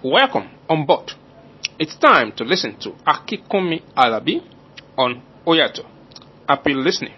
Welcome on board. It's time to listen to Akikunmi Alabi on Oyato. Happy listening.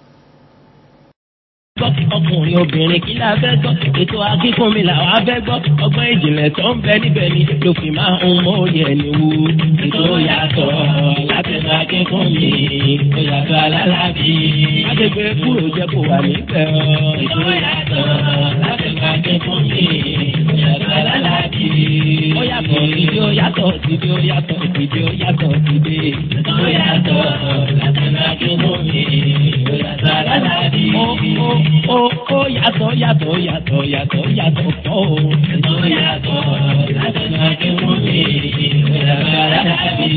ọkùnrin obìnrin kí la fẹ́ gbọ́ ètò akínkùnmi làwọn afẹ́ gbọ́ ọgbọ́n ìjìnlẹ̀ tó ń bẹ níbẹ̀ ni ló fi máa ń mọ òye ẹni wú. ètò yàtọ̀ látẹnu akínkùnmi ó yàtọ̀ alálàbí. àgbègbè kúrò jẹ́ kó wà níbẹ̀ ọ́. ètò yàtọ̀ látẹnu akínkùnmi ó yàtọ̀ alálàbí. ó yàtọ̀ ìdí ó yàtọ̀ ìdí ó yàtọ̀ ìdí ó yàtọ̀ ìdí. ètò yàtọ̀ látẹnu akínkùnmi ó yàtọ̀ alálàbí. ó ó ó ó yàtọ̀ yàtọ̀ yàtọ̀ yàtọ̀ yàtọ̀ pọ̀ o. Ètò yàtọ̀ látọ̀nà akéwọ́n mi, ìyàtọ̀ aládàbí.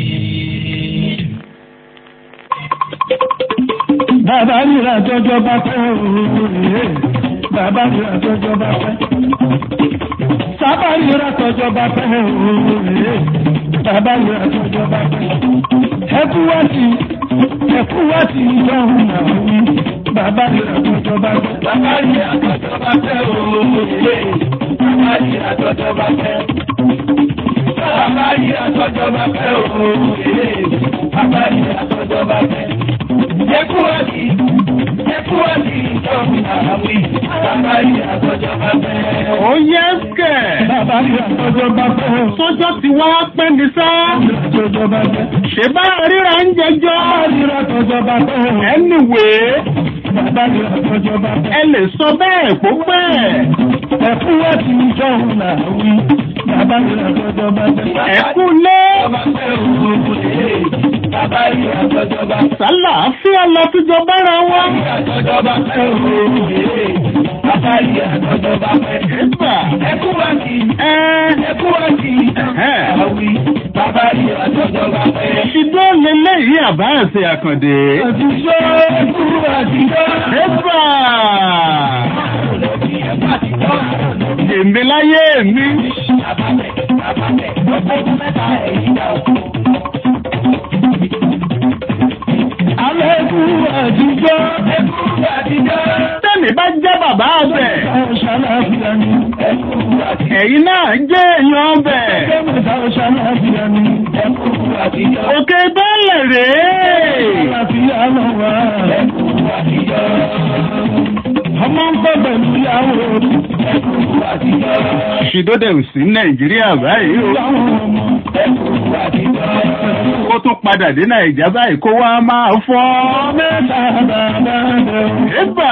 Bàbá nira tọ́jọ́ bá pẹ́ òòrùn Bàbá nira tọ́jọ́ bá pẹ́. Sábà nira tọ́jọ́ bá pẹ́ òòrùn Bàbá nira tọ́jọ́ bá pẹ́. Ẹkú wá sí ẹkú wá sí ìjọhún náà wí. Bàbá nira tọ́jọ́ bá pẹ́. Bàbá nira tọ́jọ́ bá pẹ́ òòrùn Bàbá nira tọ́jọ́ bá pẹ́. Bàbá nira tọ́jọ́ bá pẹ́ òòrùn Bàbá nira tọ́jọ́ bá pẹ́ ẹkúwàdì ẹkúwàdì ìjọba àwí bàbá yìí àtọjọ bá fẹ́. ó yẹ kẹ̀. bàbá yìí àtọjọ bá fẹ́. sọ́jọ́ ti wá pẹ́ ní sá. àtọjọ bá fẹ́. ṣé bá ríra ń jẹjọ́. bàbá yìí àtọjọ bá fẹ́. anyway. bàbá yìí àtọjọ bá fẹ́. ẹ lè sọ bẹ́ẹ̀ kó pẹ́. ẹkúwàdì ìjọba àwí bàbá yìí àtọjọ bá fẹ́. ẹkú lé. bàbá fẹ́ òun bàbá yìí àtọjọ bá fẹ́. sálà fí ọlọ́túnjọ bára wa. àtọjọ bá fẹ́ òun bàbá yìí àtọjọ bá fẹ́. ẹgbà. ẹkúwàdì ẹ. ẹkúwàdì àwí bàbá yìí àtọjọ bá fẹ́. ṣìdó lélẹ́yìí àbá ẹ̀sẹ̀ àkàndé. àtijọ́ ẹkú àtijọ́. ẹgbà. èmi láyé mi. Alẹ́ ẹkú àtijọ́. Ẹkú àtijọ́. tẹ́mi bá jẹ́ bàbá ọbẹ̀. Ṣàlàfíà ni. Ẹkú àtijọ́. ẹ̀yin náà jẹ́ èèyàn ọbẹ̀. Kẹ́mẹ̀ta ṣàlàfíà ni. Ẹkú àtijọ́. òkè bẹ́ẹ̀lẹ̀ rèé. Ṣàlàfíà lọ wá. Ẹkú àtijọ́. Ọmọ ń pẹ́ pẹ̀lú ìyàwó. Ẹkú àtijọ́. ṣìdódẹ̀ ò sí nàìjíríà báyìí o. Ìyàwó ọmọ. Ẹkú àtijọ́. ó tún padà dé nàìjà báyìí kó wá máa fọ́. Mẹ́ta bàbá rẹ̀. Ẹ̀bà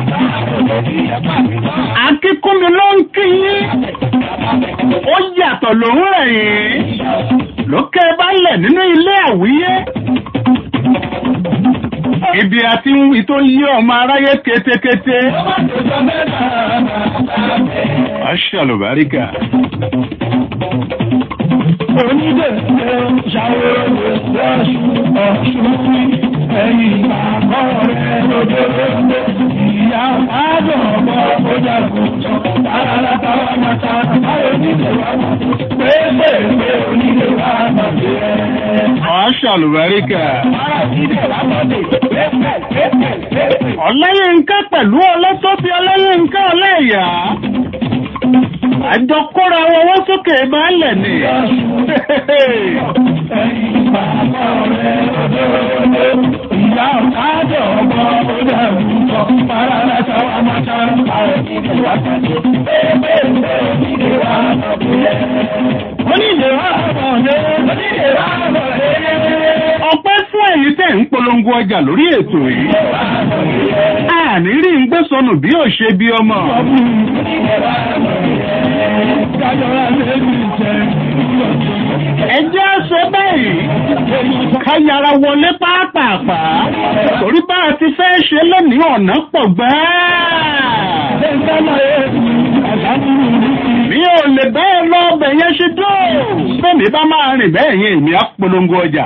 akíkúnmi ló ń kí yín. Ó yàtọ̀ lòún rẹ̀ yín. Lókè balẹ̀ nínú ilé àwíyé. Ibi àti wí tó yí ọmọ aráyé kétékété. Aṣàlùbáríkà. Onídé ṣàwòrán lọ́ṣù ọ̀ṣun ẹ̀yìn àkọ́ rẹ̀ lójoojú ìyá àádọ́ ọmọ ọjà kùtù tààràtà wà màtà báyọ̀ nílé wà màtà pépè pé onílé wà màtà ẹ̀. Aṣàlùbáríkà. Onílé wà màtà pépè pépè pépè. Ọláyínká pẹ̀lú ọlọ́tọ́bí Ọláyínká ọlẹ́yà. Àjọ kóra wọn wọ́n sókè baálẹ̀ ni. Ẹ̀yìn àkọ́ rẹ̀ lójoojú ìyá àádọ́ ọmọ ọjà kùtù tààràtà wà màtà báyọ̀ nílé wà màtà pépè pé onílé wà màtà ẹ̀. Onílé wà màtà onílé wà màtà ẹ̀. Ọpẹ́ fún ẹ̀yin tẹ̀ ń polongo ọjà lórí ètò yìí. Àní rí ń gbé sọnù bí ò ṣe bí ọmọ. Ẹjẹ́ ṣe báyìí. Ká yára wọlé pápápá. Torí bá a ti fẹ́ ṣe lónìí ọ̀nà pọ̀ gbáà. Mi ò lè bẹ́ẹ̀ lọ ọbẹ̀ yẹn ṣe dó. Bẹ́ẹ̀ni bá máa rìn bẹ́ẹ̀ yẹn èmi á polongo ọjà.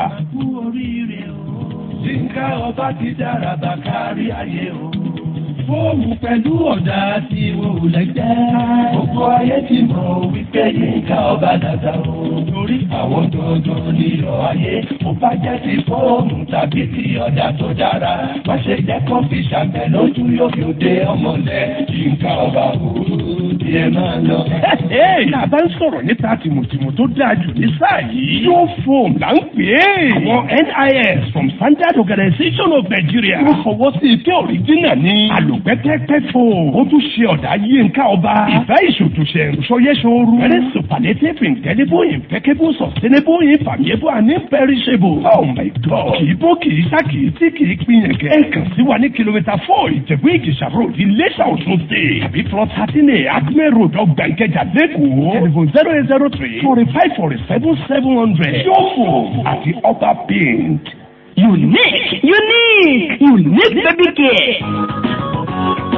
Yínká ọba ti dára bá kárí ayé o. Fóòmù pẹ̀lú ọ̀dà tí wò lẹ́gbẹ́. Gbogbo ayé ti mọ̀ wípé Yínká ọba dàda o. Torí àwọn dandan nílò ayé. Ó bá jẹ́ ti fóòmù tàbí ti ọ̀dà tó dára. Má ṣe jẹ́ kó fi ṣàgbẹ̀ lójú yóò fi òde ọmọlẹ̀. Yínká ọba o. ẹ máa lọ. tá a bá ń sọ̀rọ̀ nípa tìmùtìmù tó dáa jù ní sáà yìí. yóò fòm là ń pè é. àwọn NIS from Standard Organization of Nigeria. wọ́n fọwọ́ sí ike òrìjínà ní. àlùpẹ́pẹ́pẹ́ fò. ó tún ṣe ọ̀dà yínká ọba. ìfẹ́ ìṣòtúnṣe ìṣọyẹ́ṣọ́rú. very superlative indelible impeccable sustainable infallible and imperishable. oh my god. kì í bó kì í sá kì í tí kì í pinyẹ̀kẹ́. ẹ kàn sí wa ní kìlómítà four ìjẹ̀bú ìjẹ̀sà road iléṣà ọ̀ṣun state. tàbí plot thirteen a acme road ọgbà ìkẹjà lẹ́kọ̀ọ́. telephone zero eight zero three forty five forty seven seven hundred. yóò fò àti ọba paint. Unique, unique, unique baby care.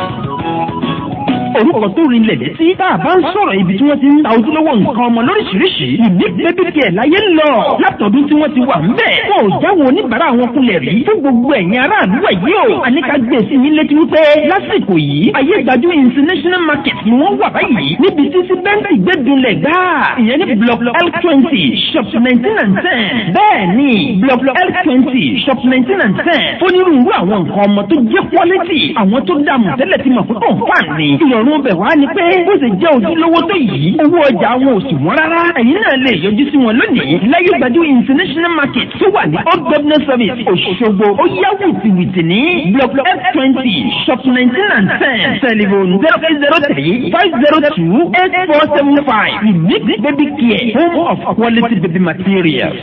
Orúkọ tó rinlẹ̀ dé sí tá a bá ń sọ̀rọ̀ ibi tí wọ́n ti ń ta ojúlówó nǹkan ọmọ lóríṣiríṣi. Unique baby care láyé ń lọ. Látọ̀dún tí wọ́n ti wà ń bẹ̀. Wọn ò jáwọ́ oníbàárà wọn kulẹ̀ rí. Fún gbogbo ẹ̀yin aráàlú ẹ̀ yìí o. Àníkà gbé sí yín létí wípé lásìkò yìí. Ayé ìgbàjú international market ni wọ́n wà báyìí. Níbi tí síbẹ́ǹtì gbẹ́dúnlẹ̀ gbáà. Ìyẹn ní block L twenty shop nineteen and ten. Bẹ́ẹ̀ni block L twenty shop nineteen and ten. Onírúurú àwọn nǹkan ọmọ tó jẹ́ quality. Àwọn tó dààmú tẹ́lẹ̀ ti mọ̀ fún kọ̀ǹfà ni. Ìrọ̀rùn ọbẹ̀ wá ni pé bó ṣe jẹ́ ojúlówó tó yìí. Owó ọjà wọn ò sì wọ́n rárá. Ẹ̀yin náà lè yọjú sí wọn lónìí. Láyé gbajú international market tó wà ní Old Governor Service Òṣogbo. Ó yá wìtìwìtì ní block F twenty shop nineteen and ten. Telephone zero eight zero three five zero two eight four seven five. Unique baby care home of quality baby materials.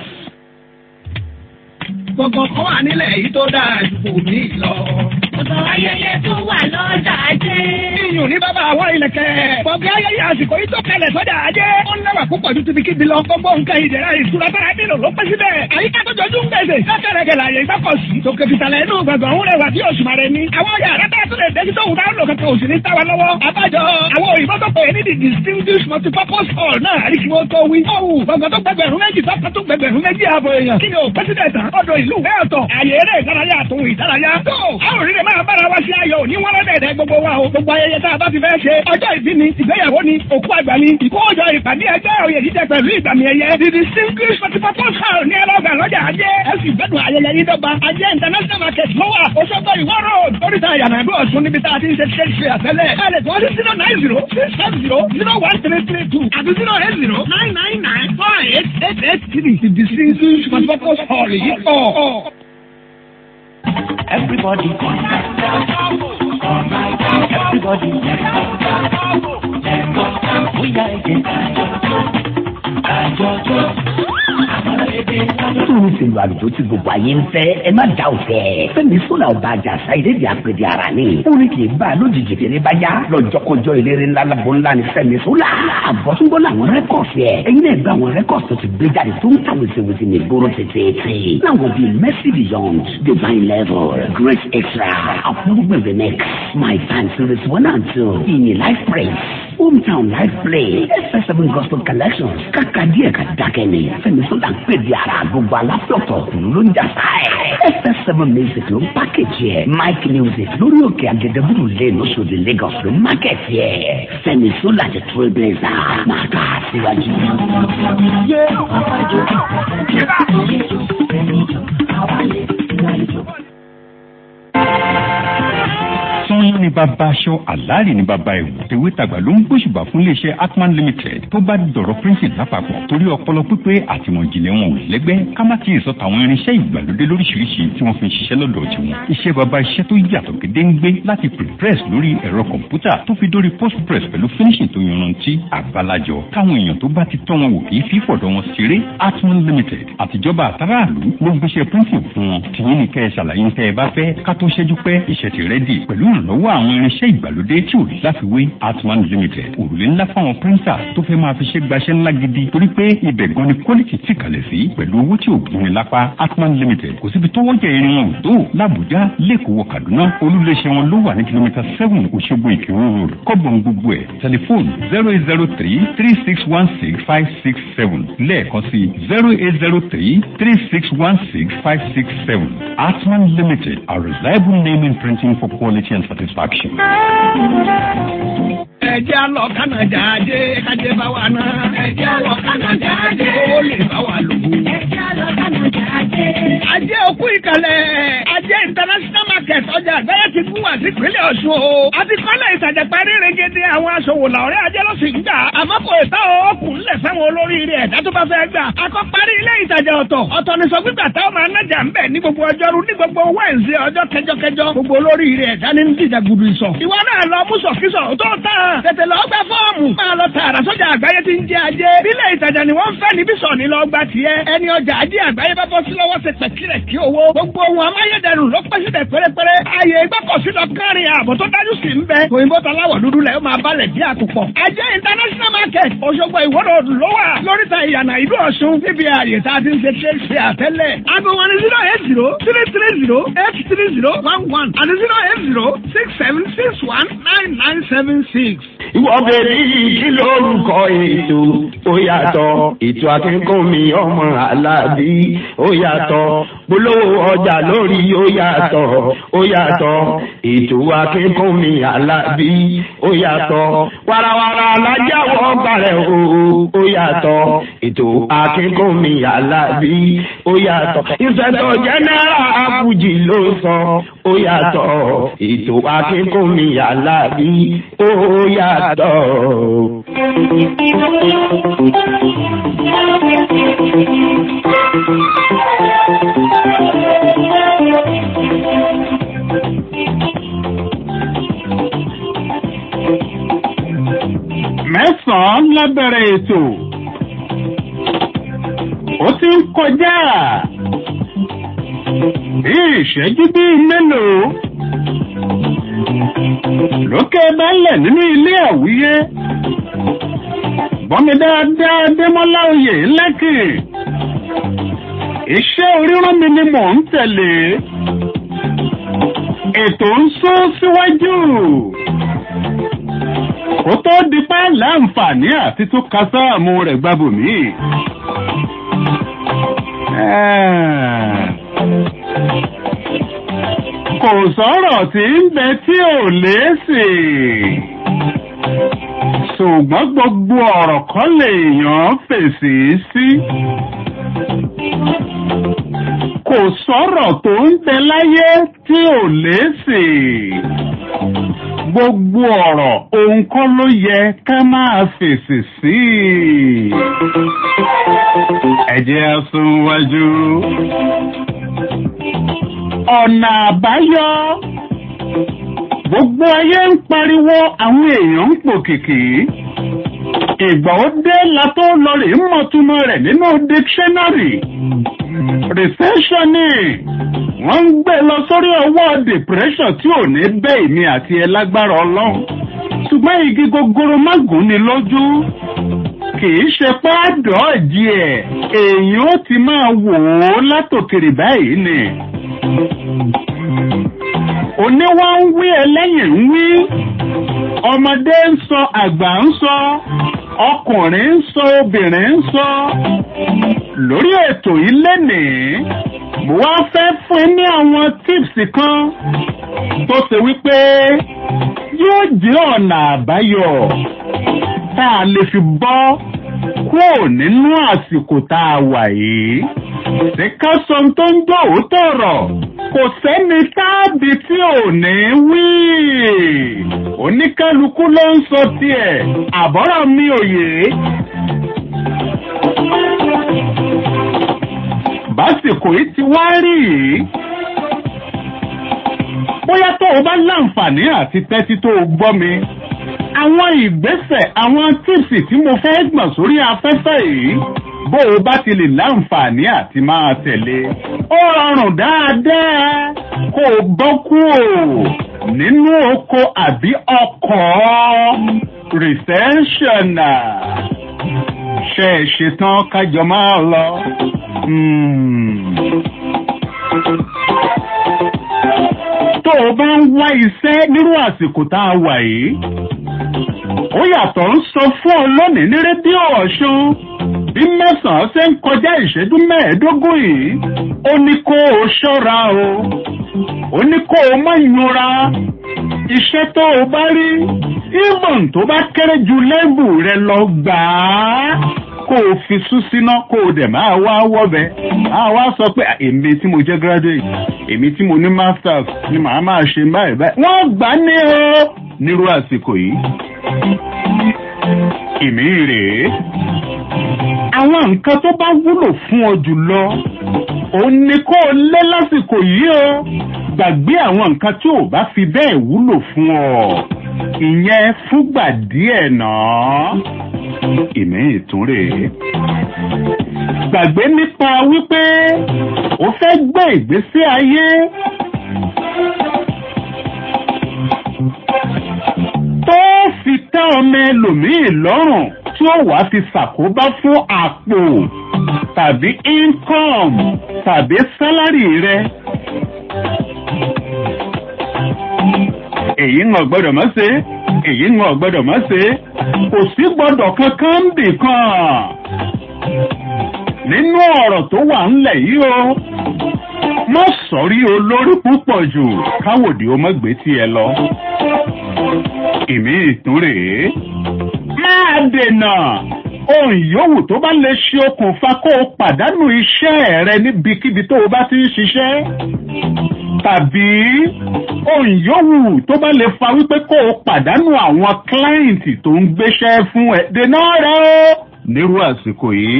Gbọ̀ngàn kan wà nílẹ̀ yìí tó dáa ju kò ní lọ. Ọ̀dọ̀ ayẹyẹ tó wà lọ́jà ajé. Iyùn ní bàbá àwọn ìlẹ̀kẹ̀. Bọ̀gá ayẹyẹ àsìkò yìí tó kalẹ̀ sọ́jà ajé. Ó ń lẹ́wà púpọ̀ ju tibikíbi lọ. Gbogbo nǹkan ìdẹ̀ra ìṣúra tára nílò ló pẹ́ síbẹ̀. Àyíká tó jọjú ń gbèsè. Kákẹ́rẹ́kẹ́ láàyè ìgbọ́kọ̀sí. Tòkè fìtàlẹ̀ inú gbọ̀ngàn òun rẹwà bí òṣùmàrè ni. Àwọn yàrá tá a tún lè dé tó wù dáhùn lò kankan òsì ní táwa lọ́wọ́. Àbájọ àwọn òyìnbó tó pè é ní the distinguished multipurpose hall náà àrí kí wọ́n tó wí. Ọ̀hún gbọ̀ngàn tó gbẹgbẹ̀rún méjì sọ́kàn tó gbẹgbẹ̀rún méjì ààbò èèyàn. Kí ni ò pẹ́sídẹ̀ tán? Ọ̀dọ̀ ìlú ìwé ọ̀tọ̀. Àyè eré ìdárayá àtòhun ìdárayá. Tó àwọn òrìrì máa bára wá sí ayọ̀ òní wọ́n rẹ́dẹ̀ẹ̀dẹ̀ gbogbo wa o. Gbogbo ayẹyẹ tá a bá ti fẹ́ ṣe. Ọjọ́ ìbí ni, ìgbéyàwó ni, òkú àgbà ni, ìkójọ ìpàdé ẹgbẹ́ òye jíjẹ pẹ̀lú ìgbàmì ẹ̀yẹ. The distinguished multipurpose hall ní ẹlọ́gbà lọ́jà ajé. Ẹ sì gbẹ́dùn ayẹyẹ yìí dọ́gba. Ajé international market ló wà. Òṣogbo ìwọ́ road. Oríta ìyànà ìlú Ọ̀ṣun níbi tá a ti ń ṣe ṣe ṣe àtẹ́lẹ̀. Ẹ lè tọ́ sí zero nine zero six five zero zero one three three two àti zero eight zero nine nine nine four eight eight eight three. The distinguished multipurpose hall yìí pọ̀. Everybody, everybody, we are again. Tóun ti lu àlùjọ tí gbogbo ayé ń fẹ́, ẹ má dá òfẹ́. Fẹ́mi Sọ́là ọba àjàsá ìdèdè àpèdè ara ni. Orin kì í bá a lójijì kiri bá yá. Lọ́jọ́kọjọ́ eléré ńlá lábọ́ ńlá ni Fẹ́mi Sọ́là. Àbọ̀túnbọ̀ làwọn rẹ́kọ̀sì ẹ̀. Ẹyin náà gba àwọn rẹ́kọ̀sì tó ti gbé jáde tó ń ta wèsèwèsè ní ìgboro tètè. Láwọn bíi Mercy Beyond, Divine Level, Grace Extra, Ọ̀pọ̀lọpọ̀ the next, My Time Series one and two, Ìyìn Life Praise, Hometown Life Play, FS7 Gospel Collections, kàkà díẹ̀ ká dákẹ́ ni. Fẹ́mi Sọ́là ń pè di ara gbogbo aláfẹ́ọ̀tọ̀ ló ń jà sáà. FS7 Music ló ń pákéjì ẹ̀. Mike Music lórí òkè Agẹdẹbùrù lé lóṣòdì Lagos ló ń mákẹ́tì ẹ̀. Fẹ́mi Sọ́là ti Trailblazer máa kà á síwájú. sanyọ́n ní bàbá aṣọ àlàálì ní bàbá ẹ̀wù tèwé tàgbà ló ń gbóṣùbà fún iléeṣẹ́ atman limited tó bá dọ̀rọ̀ píríǹtì lápapọ̀ torí ọpọlọ pípé àtìmọ̀ ìjìnlẹ̀ wọn ò lẹ́gbẹ́ ká má ti sọ tàwọn irinṣẹ́ ìgbàlódé lóríṣiríṣi tí wọ́n fi ń ṣiṣẹ́ lọ́dọ̀ tiwọn iṣẹ́ bàbá iṣẹ́ tó yàtọ̀ gédéǹgbé láti prepress lórí ẹ̀rọ kọ̀ǹpútà tó fi dórí postpress pẹ̀lú finishing tó yanrantí àgbàlajọ táwọn èèyàn tó bá ti tọ́ wọn wò kì í fi fọ̀dọ̀ wọn ṣeré atman limited àtijọba àtàràlú ló ń gbéṣẹ́ píríǹtì fún wọn tìyín ní kẹ́ ẹ ṣàlàyé tẹ́ ẹ bá fẹ́ ká tó ṣẹ́jú pẹ́ iṣẹ́ ti rẹ́dì pẹ̀lú ìrànlọ́wọ́ àwọn irinṣẹ́ ìgbàlódé tí ò láfiwé atman limited òrùlé ńlá fáwọn píríńtà tó fẹ́ máa fi ṣe gbaṣẹ́ ńlá gidi torí pé ibẹ̀ gan ni quality ti kalẹ̀ sí pẹ̀lú owó tí ò gbóni lápá atman limited kò síbi tọ́wọ́ jẹ irin wọn ò tó làbújá lẹ́kọ̀ọ́ kaduna olúléeṣẹ́ wọn ló wà ní kìlómítà seven òṣogbo ìkírun road kọ́bọ̀n gbogbo ẹ̀ tẹlifóònù zero eight zero three three six one six five six seven lẹ́ẹ̀kan sí zero eight zero three three six one six five six seven atman limited a reliable name in printing for quality and satisfaction. Ẹjẹ́ lọ Kánàdà ajé kájé bá wà náà. Ẹjẹ́ lọ Kánàdà ajé ó lè bá wà lò. Ẹjẹ́ lọ Kánàdà ajé. Ajé òkú ìkàlẹ̀. Ajé international market. market ọjà àgbáyé ti fún wa sí ìpínlẹ̀ ọ̀ṣun o. a ti kọ́lé ìtajà parí regede àwọn aṣòwò làwọ̀rẹ́ ajé ló sì ń gbà. àmọ́ kò ìta ọkùn ńlẹ̀ fẹ́wọn olóríire ẹ̀dá tó bá fẹ́ gbà. a kọ́ parí ilé ìtajà ọ̀tọ̀ ọ̀tọ̀ ní sọ gbígbà táwọn máa nájà ń bẹ̀ ní gbogbo ọjọ́rú ní gbogbo wẹ́ǹsì ọjọ́ kẹjọkẹjọ gbogbo olóríire ẹ̀dá ní dìjà gudu ìsọ̀. ìwọ náà lọ mú sọ̀kísọ̀ tó tán tètè lọ gbà fọ́ọ̀mù máa lọ tààrà sọ́jà àgbáyé ti ń jẹ́ ajé. ilé ìtajà ni wọ́n fẹ́ níbí sọ̀ ní lọ gbà tiẹ̀. ẹni ọjà ajé àgbáyé bá bọ́ sí lọ́wọ́ ṣe pẹ̀kìrẹ̀ kí owó. gbogbo ohun amáyédẹrùn ló pẹ́ síbẹ̀ pérépéré. ààyè ìgbọ́kọ̀sí lọ kárin ààbò tó dájú sí ń bẹ. òyìnbó taláwọ̀ dúdú lẹ̀ ó máa balẹ̀ bí àkùkọ. ajé international market Òṣogbo ìwọ́rọ̀ ló wà lóríta ìyànà ìlú Ọ̀ṣun níbi ààyè tá a ti ń ṣe ṣe ṣe àtẹ́lẹ̀. aago wọn ni zero eight zero three three zero eight three zero one one àti zero eight zero six seven six one nine nine seven six. ìwọ bẹ̀rẹ̀ yìí kí lórúkọ ètò ó yàtọ̀ ètò akínkùnmí ọmọ aláàbí ó yàtọ̀ polówó ọjà lórí ó yàtọ̀ ó yàtọ̀ ètò akínkùnmí aláàbí ó yàtọ̀ warawara alájáwọ̀ gbàrẹ̀ o ó yàtọ̀ ètò akínkùnmí aláàbí ó yàtọ̀ ìfẹ̀tọ̀ jẹ́nẹ́rà àbújì ló sọ ó yàtọ̀ ètò akínkùnmí aláàbí ó yàtọ̀. mẹ́sàn-án lábẹ́rẹ̀ ètò ó ti ń kọjá bí ìṣẹ́jú bíi mélòó lókè bálẹ̀ nínú ilé àwíyé gbọ́mi dáadáa démọ́lá oyè lẹ́kì iṣẹ́ orírán mi ni mò ń tẹ̀lé ètò ń sún síwájú kó tó di pé láǹfààní àti tún kásáàmù rẹ̀ gbàbò mí. kò sọ̀rọ̀ tí ń bẹ tí ò léèsì ṣùgbọ́n gbogbo ọ̀rọ̀ kan lèèyàn fèsì sí. kò sọ̀rọ̀ tó ń bẹ láyé tí ò léèsì gbogbo ọ̀rọ̀ ohun kọ́ ló yẹ ká máa fèsì sí. ẹ jẹ́ á sún wájú. ọ̀nà àbáyọ gbogbo ayé ń pariwo àwọn èèyàn ń pòkìkì. ìgbà ó dé la tó lọ rè é mọ̀túmọ̀ rẹ̀ nínú dictionary. recession ni wọ́n ń gbé lọ sórí ọwọ́ depression tí ò ní bẹ́ èmi àti ẹ lágbára ọlọ́run ṣùgbọ́n igi gogoro má gùn ni lójú kì í ṣe páàdọ̀ ọ̀jì ẹ̀ èèyàn ó ti máa wò ó látòkèrè báyìí ni oníwá ń wí ẹlẹ́yìn ń wí ọmọdé ń sọ àgbà ń sọ ọkùnrin ń sọ obìnrin ń sọ lórí ètò yìí lénìí mo wá fẹ́ fún ẹ ní àwọn tips kan tó ṣe wípé yóò jẹ́ ọ̀nà àbáyọ tá a lè fi bọ́ kúrò nínú àsìkò tá a wà yìí. Ṣé ká sọ ohun tó ń gbọ́ òótọ́ ọ̀rọ̀? Kò sẹ́ni táàbì tí ò ní wí. Oníkálukú ló ń sọ tiẹ̀. Àbọ̀rọ̀ mi ò yé. Básìkò yìí ti wá rí yìí. Bóyá tó o bá láǹfààní àti tẹ́tí tó o gbọ́ mi àwọn ìgbésẹ̀ àwọn tíìsì tí mo fẹ́ gbọ̀n sórí afẹ́fẹ́ yìí bó o bá ti lè láǹfààní àti máa tẹ̀lé ó rọrùn dáadáa kó o bọ́ kúrò nínú oko àbí ọkọ̀ rìsẹ́ńṣọ̀nà ṣe é ṣetán kájọ máa lọ. tó o bá ń wá iṣẹ́ nírú àsìkò tá a wà yìí ó yàtọ̀ ń sọ fún ọ lónìí ní rédíò ọ̀ṣun bí mẹ́sàn-án ṣe ń kọjá ìṣẹ́jú mẹ́ẹ̀ẹ́dógún yìí ó ní kó o ṣọ́ra o ó ní kó o má yanra iṣẹ́ tó o bá rí ìmọ̀n tó bá kéré ju lẹ́bù rẹ lọ gbà á kó o fi sú síná kó o dẹ̀ máa wá wọ́bẹ̀ máa wá sọ pé èmi tí mo jẹ́ graduate èmi tí mo ní masters ni màá máa ṣe báyìí báyìí wọ́n gbà ní o nírú àsìkò yìí ìmí rèé àwọn nǹkan tó bá wúlò fún ọ jùlọ òun ni kó o lé lásìkò yìí o gbàgbé àwọn nǹkan tí ò bá fi bẹ́ẹ̀ wúlò fún ọ ìyẹn fúgbà díẹ̀ náà ìmí ìtún rèé gbàgbé nípa wípé o fẹ́ gbé ìgbésí ayé tó fi tẹ́ ọmọ ẹlòmíì lọ́rùn tí ó wàá fi ṣàkóbá fún àpò tàbí income tàbí sálárì rẹ. èyí ń gbọ́dọ̀ mọ́ ṣe èyí ń gbọ́dọ̀ mọ́ ṣe kò sí gbọ́dọ̀ kankan ń bì kan nínú ọ̀rọ̀ tó wà ńlẹ̀ yìí o má sọ̀rí olórí púpọ̀ jù káwòdì ó mọ́ gbé tiẹ̀ lọ ìmí ìtún rèé. máa dènà ohun yòówù tó bá lè ṣe okùnfà kó o pàdánù iṣẹ́ rẹ níbikíbi tó o bá ti ń ṣiṣẹ́. tàbí ohun yòówù tó bá lè fa wípé kó o pàdánù àwọn kílẹ́ǹtì tó ń gbéṣẹ́ fún ẹ dènà rẹ o. nírú àsìkò yìí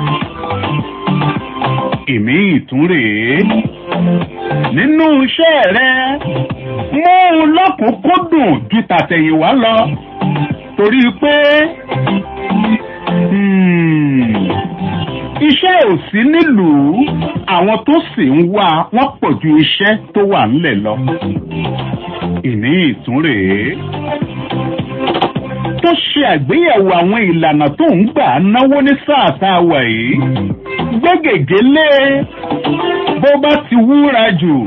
ìmí ìtún rèé nínú iṣẹ́ rẹ mú un lọ́kùnkúndùn ju tàtẹ̀yìnwá lọ torí pé iṣẹ́ ò sí nílùú àwọn tó sì ń wá wọ́n pọ̀ ju iṣẹ́ tó wà ńlẹ̀ lọ. ìní ìtún rèé tó ṣe àgbéyẹ̀wò àwọn ìlànà tó ń gbà náwó ní sáà tá a wà yìí gbégègé lé bó bá ti wúra jù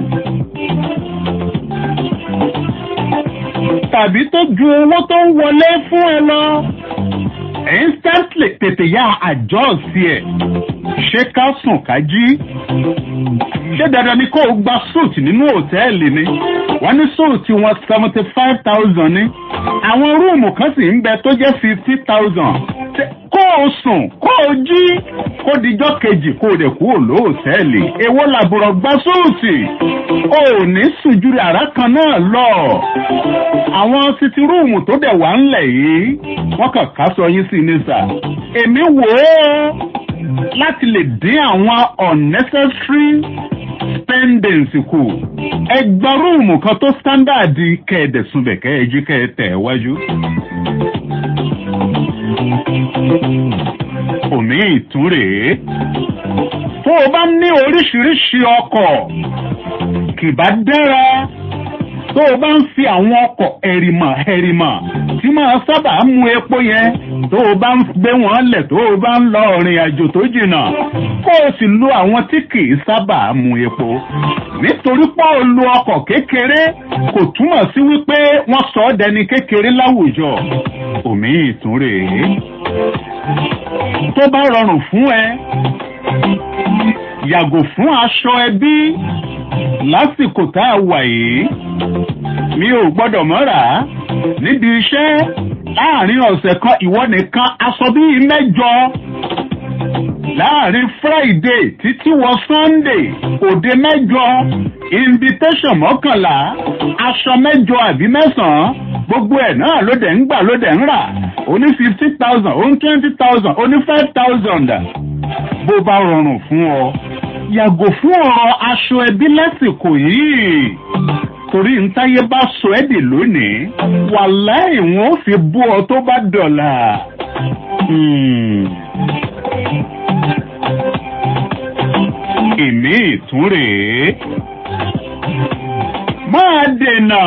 tàbí tó ju owó tó ń wọlé fún ẹ lọ instantly tètè yá àjọ sí ẹ ṣé ká sùn ká jí ṣé dandan ni kó o gba suit nínú òtẹ́ẹ̀lì ni wọ́n ní suit wọn seventy five thousand ni àwọn rúùmù kan sì ń bẹ tó jẹ́ fifty thousand kó o sùn kó o jí kó dijọ́ kejì kó o dẹ̀ kú òlóòtẹ́ẹ̀lì èwo làbùrọ̀ gba súùtì o ò ní sùjú àrá kan náà lọ àwọn titi rúùmù tó dẹ̀ wá ńlẹ̀ yìí wọ́n kàn ká sọ yín sí ní sà èmi wò ó láti lè dín àwọn unnecessary spendings kù ẹgbẹ́ rúùmù kan tó standard kẹ́ẹ̀dẹ̀sùnbẹ̀ kẹ́ẹ̀jí kẹ́ẹ̀tẹ̀ wájú òmí ìtún rèé tó o bá ní oríṣiríṣi ọkọ̀ kì bá dára tó o bá ń fi àwọn ọkọ̀ ẹ̀rìmọ̀ ẹ̀rìmọ̀ tí máa sábà mú epo yẹn tó o bá ń gbé wọn lẹ̀ tó o bá ń lọ ọ̀rìn àjò tó jìnnà kó o sì lo àwọn tí kì í sábà mú epo nítorí pé o lo ọkọ̀ kékeré kò túmọ̀ sí wípé wọ́n sọ ọ́ dẹni kékeré láwùjọ òmí ìtún rèé tó bá rọrùn fún ẹ yàgò fún aṣọ ẹbí lásìkò tá a wà yìí mi ò gbọ́dọ̀ mọ́ra níbi iṣẹ́ láàrin ọ̀sẹ̀ kan ìwọ nìkan aṣọ bíi mẹ́jọ láàrin friday títí wọ sunday òde mẹ́jọ invitation mọ́kànlá aṣọ mẹ́jọ àbí mẹ́sàn-án gbogbo ẹ̀ náà ló dẹ̀ ń gbà ló dẹ̀ ń rà ó ní fifty thousand ó ní twenty thousand ó ní five thousand bó bá rọrùn fún ọ yàgò fún ọ̀rọ̀ aṣọ ẹbí lásìkò yìí torí ntáyé bá sọ ẹ́ dè lónìí wàláì wọn ò fi bú ọ tó bá dọ̀là. ìmí ìtún rèé máa dènà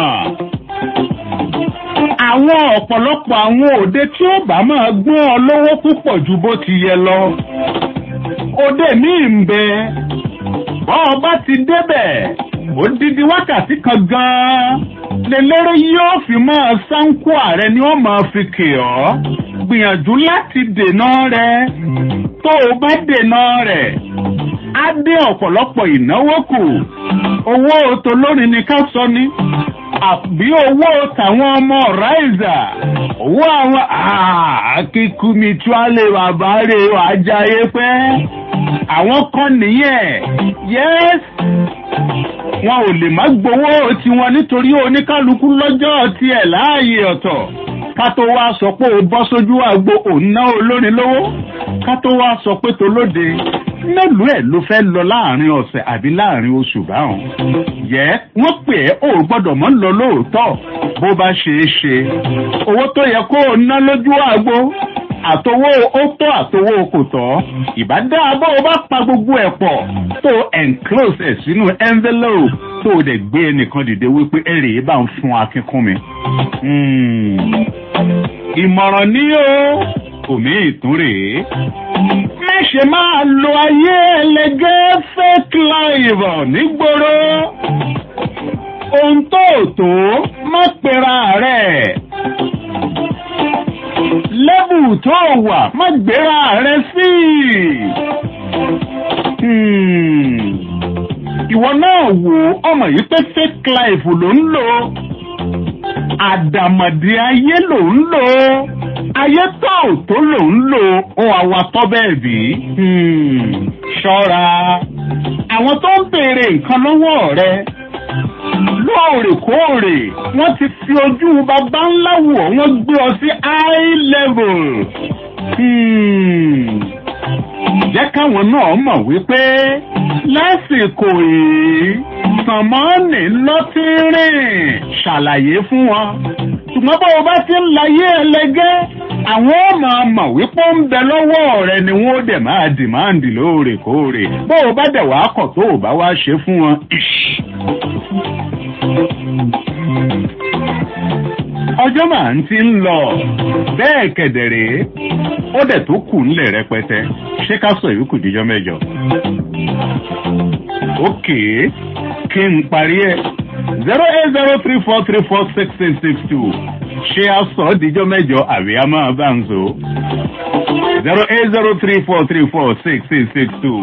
àwọn ọ̀pọ̀lọpọ̀ àwọn òde tí ó bá máa gbọ́n ọ lówó púpọ̀ ju bó ti yẹ lọ. òde míì ń bẹ bọ́ ọ bá ti débẹ̀ odidi wákàtí kan gan-an lélẹ́rẹ́ yóò fi máa sáńkó ààrẹ ni wọ́n máa fi kè ọ́ gbìyànjú láti dènà rẹ̀ tó o bá dènà rẹ̀ á dé ọ̀pọ̀lọpọ̀ ìnáwó kù owó tolórin ni ká sọ ni àbí owó tàwọn ọmọ ráìzà owó àwọn akíkúmi tíwálé bàbá rè ajáyé pẹ́ àwọn kan nìyẹn yẹ́s wọn ò lè má gbowó tiwọn nítorí oníkálukú lọ́jọ́ tiẹ̀ láàyè ọ̀tọ̀ ká tó wá sọ pé o bọ́ sójú àgbo òun ná olórin lówó ká tó wá sọ pé tolóde mélòó ẹ̀ ló fẹ́ lọ láàrin ọ̀sẹ̀ àbí láàrin oṣù báwọn. yẹ wọ́n pè é ò gbọ́dọ̀ mọ́ lọ lóòótọ́ bó bá ṣe é ṣe. owó tó yẹ kó o ná lójú àgbo àtowó ó tọ́ àtowó kò tọ́ ìbá dáa bó o bá pa gbogbo ẹ̀ pọ̀ tó enclose ẹ̀ sínú envelope tó o dẹ̀ gbé ẹnìkan dìde wípé ẹ̀rẹ̀ bá ń fún akínkún mi. ìmọ̀ràn ní o òmí ìtún rèé má ṣe máa lo ayé ẹlẹgẹ́ fake life nígboro ohun tó tó má pera rẹ̀ lẹ́bù tó wà má gbéra rẹ̀ sí ìwọ náà wò ọmọ yìí pé fake life ló ń lò àdàmọ̀dì ayé ló ń lò ayé tó tó lò ń lò ó awatọ́ bẹ́ẹ̀ bí. ṣọ́ra àwọn tó ń béèrè nǹkan lọ́wọ́ rẹ lóòrèkóòrè wọ́n ti fi ojú bàbá ńlá wọ̀ wọ́n gbé ọ sí high level. jẹ́ káwọn náà mọ̀ wípé lásìkò yìí sànmọ́ọ̀nì lọ́tírìn ṣàlàyé fún wọn ṣùgbọ́n bó o bá ti ń láyé ẹlẹgẹ́ àwọn ọmọ ọmọ wípé ń bẹ lọ́wọ́ rẹ ni wọ́n dẹ̀ máa dìmáàndì lóòrèkóòrè bó o bá dẹ̀ wàá kọ̀ tó o bá wá ṣe fún wọn. ọjọ́ màá ń ti ń lọ bẹ́ẹ̀ kẹ̀dẹ̀rẹ́ ó dẹ̀ tó kù ńlẹ̀ rẹpẹtẹ ṣé ká sọ ìyókù díjọ́ mẹ́jọ. ókè kí n parí ẹ̀ zero eight zero three four three four six six six two ṣé a sọ ọ́ díjọ́ mẹ́jọ àbí a máa bá ń so zero eight zero three four three four six six six two.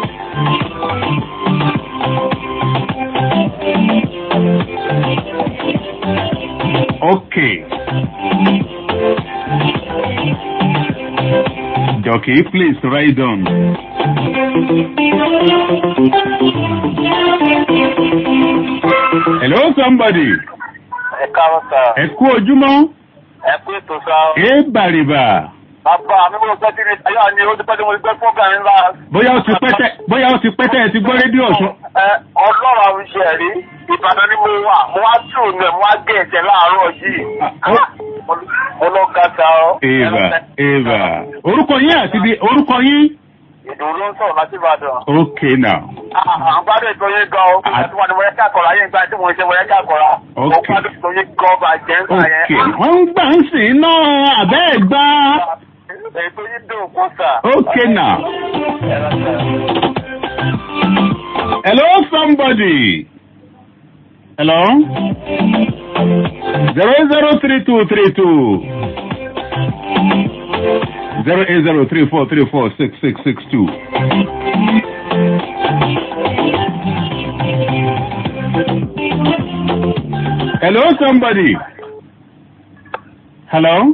Okay. Jockey, please write down. Hello, somebody. Ẹ káàárọ̀ sá. Ẹ kú ojúmọ́. Ẹ kú ètò sá. Ẹ bàrìbà. Bàbá mi mo gbọ́ tí mi ayé àní ó ti pẹ́ tí mo ti gbẹ́ fún gàrí ńlá. Bóyá ó ti pẹ́tẹ́ bóyá ó ti pẹ́tẹ́ ẹ ti gbọ́ rédíò ọ̀sùn. Ẹ ọlọ́run àwọn iṣẹ́ rí. Ìbàdàn ni mo wà. Mo wá tù ní ẹ̀ mo wá gé ẹ̀jẹ̀ láàárọ̀ yìí. Mo lọ ga sa ọ́. Eva Eva. Orúkọ yín àti bí orúkọ yín. Ìdòwú ló ń sọ̀rọ̀ láti Ìbàdàn. Okay now. Àgbàdo ètò yín gan o. Àti wọn ni mo yẹ ká kọ̀ra yín gbà tí mo ń ṣe mo yẹ ká kọ̀ra. Mo Okay. gbàdọ̀ ètò yín gan bàjẹ́ ń sà yẹn. Okay. Wọ́n ń gbà ń sìn náà àbẹ́ ẹ̀ gbá. Ètò yín dùn kó sà. Okay now. Hello somebody. Hello. Zero zero three two three two. Zero eight zero three four three four six six six two. Hello somebody. Hello.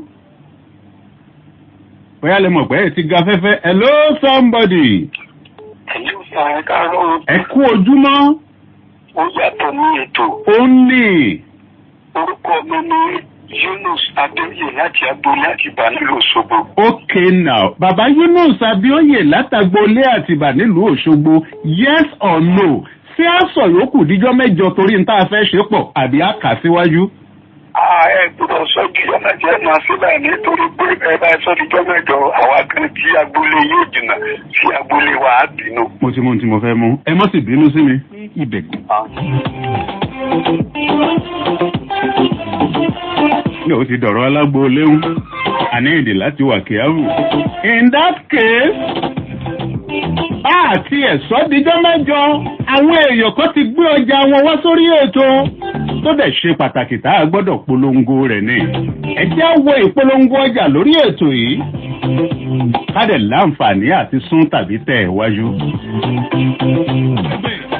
Bóyá lè mọ̀ pé ẹ ti ga fẹ́fẹ́. Hello somebody. Ẹ̀lú sà ẹ káàárọ̀. Ẹ kú ojúmọ́. Ó yàtọ̀ ní ètò. Ó ní. Orúkọ mi ni Yunus Adéyè láti agboolé àti ìbánilò Òṣogbo. Okay now. Bàbá Yunus Abíọ́yè látàgbolé àtìbà nílùú Òṣogbo. Yes or no? Ṣé a sọ yòókù díjọ́ mẹ́jọ torí n tá a fẹ́ ṣe pọ̀ àbí a kà síwájú? Ẹ gbọ́dọ̀ sọ jíjọ́ mẹ́jọ ẹ̀ máa sílẹ̀ nítorí pé ẹ bá sọ jíjọ́ mẹ́jọ àwa kan tí agboolé yóò jìnnà sí agboolé wa á bínú. Mo ti mú ohun tí mo fẹ́ mú. Ẹ mọ́ sì bínú sí mi. Ibẹ̀. Ní o ti dọ̀rọ̀ alágbó léwu. Àní èdè láti wà kíáwù. In that case, àti ẹ̀sọ́ díjọ́ mẹ́jọ, àwọn èèyàn kan ti gbé ọjà wọn wá sórí ètò tó dẹ̀ ṣe pàtàkì tá a gbọ́dọ̀ polongo rẹ̀ ní. Ẹ jẹ́ á wo ìpolongo ọjà lórí ètò yìí. Ká dẹ̀ láǹfààní àti sún tàbí tẹ̀ ẹ̀ wájú.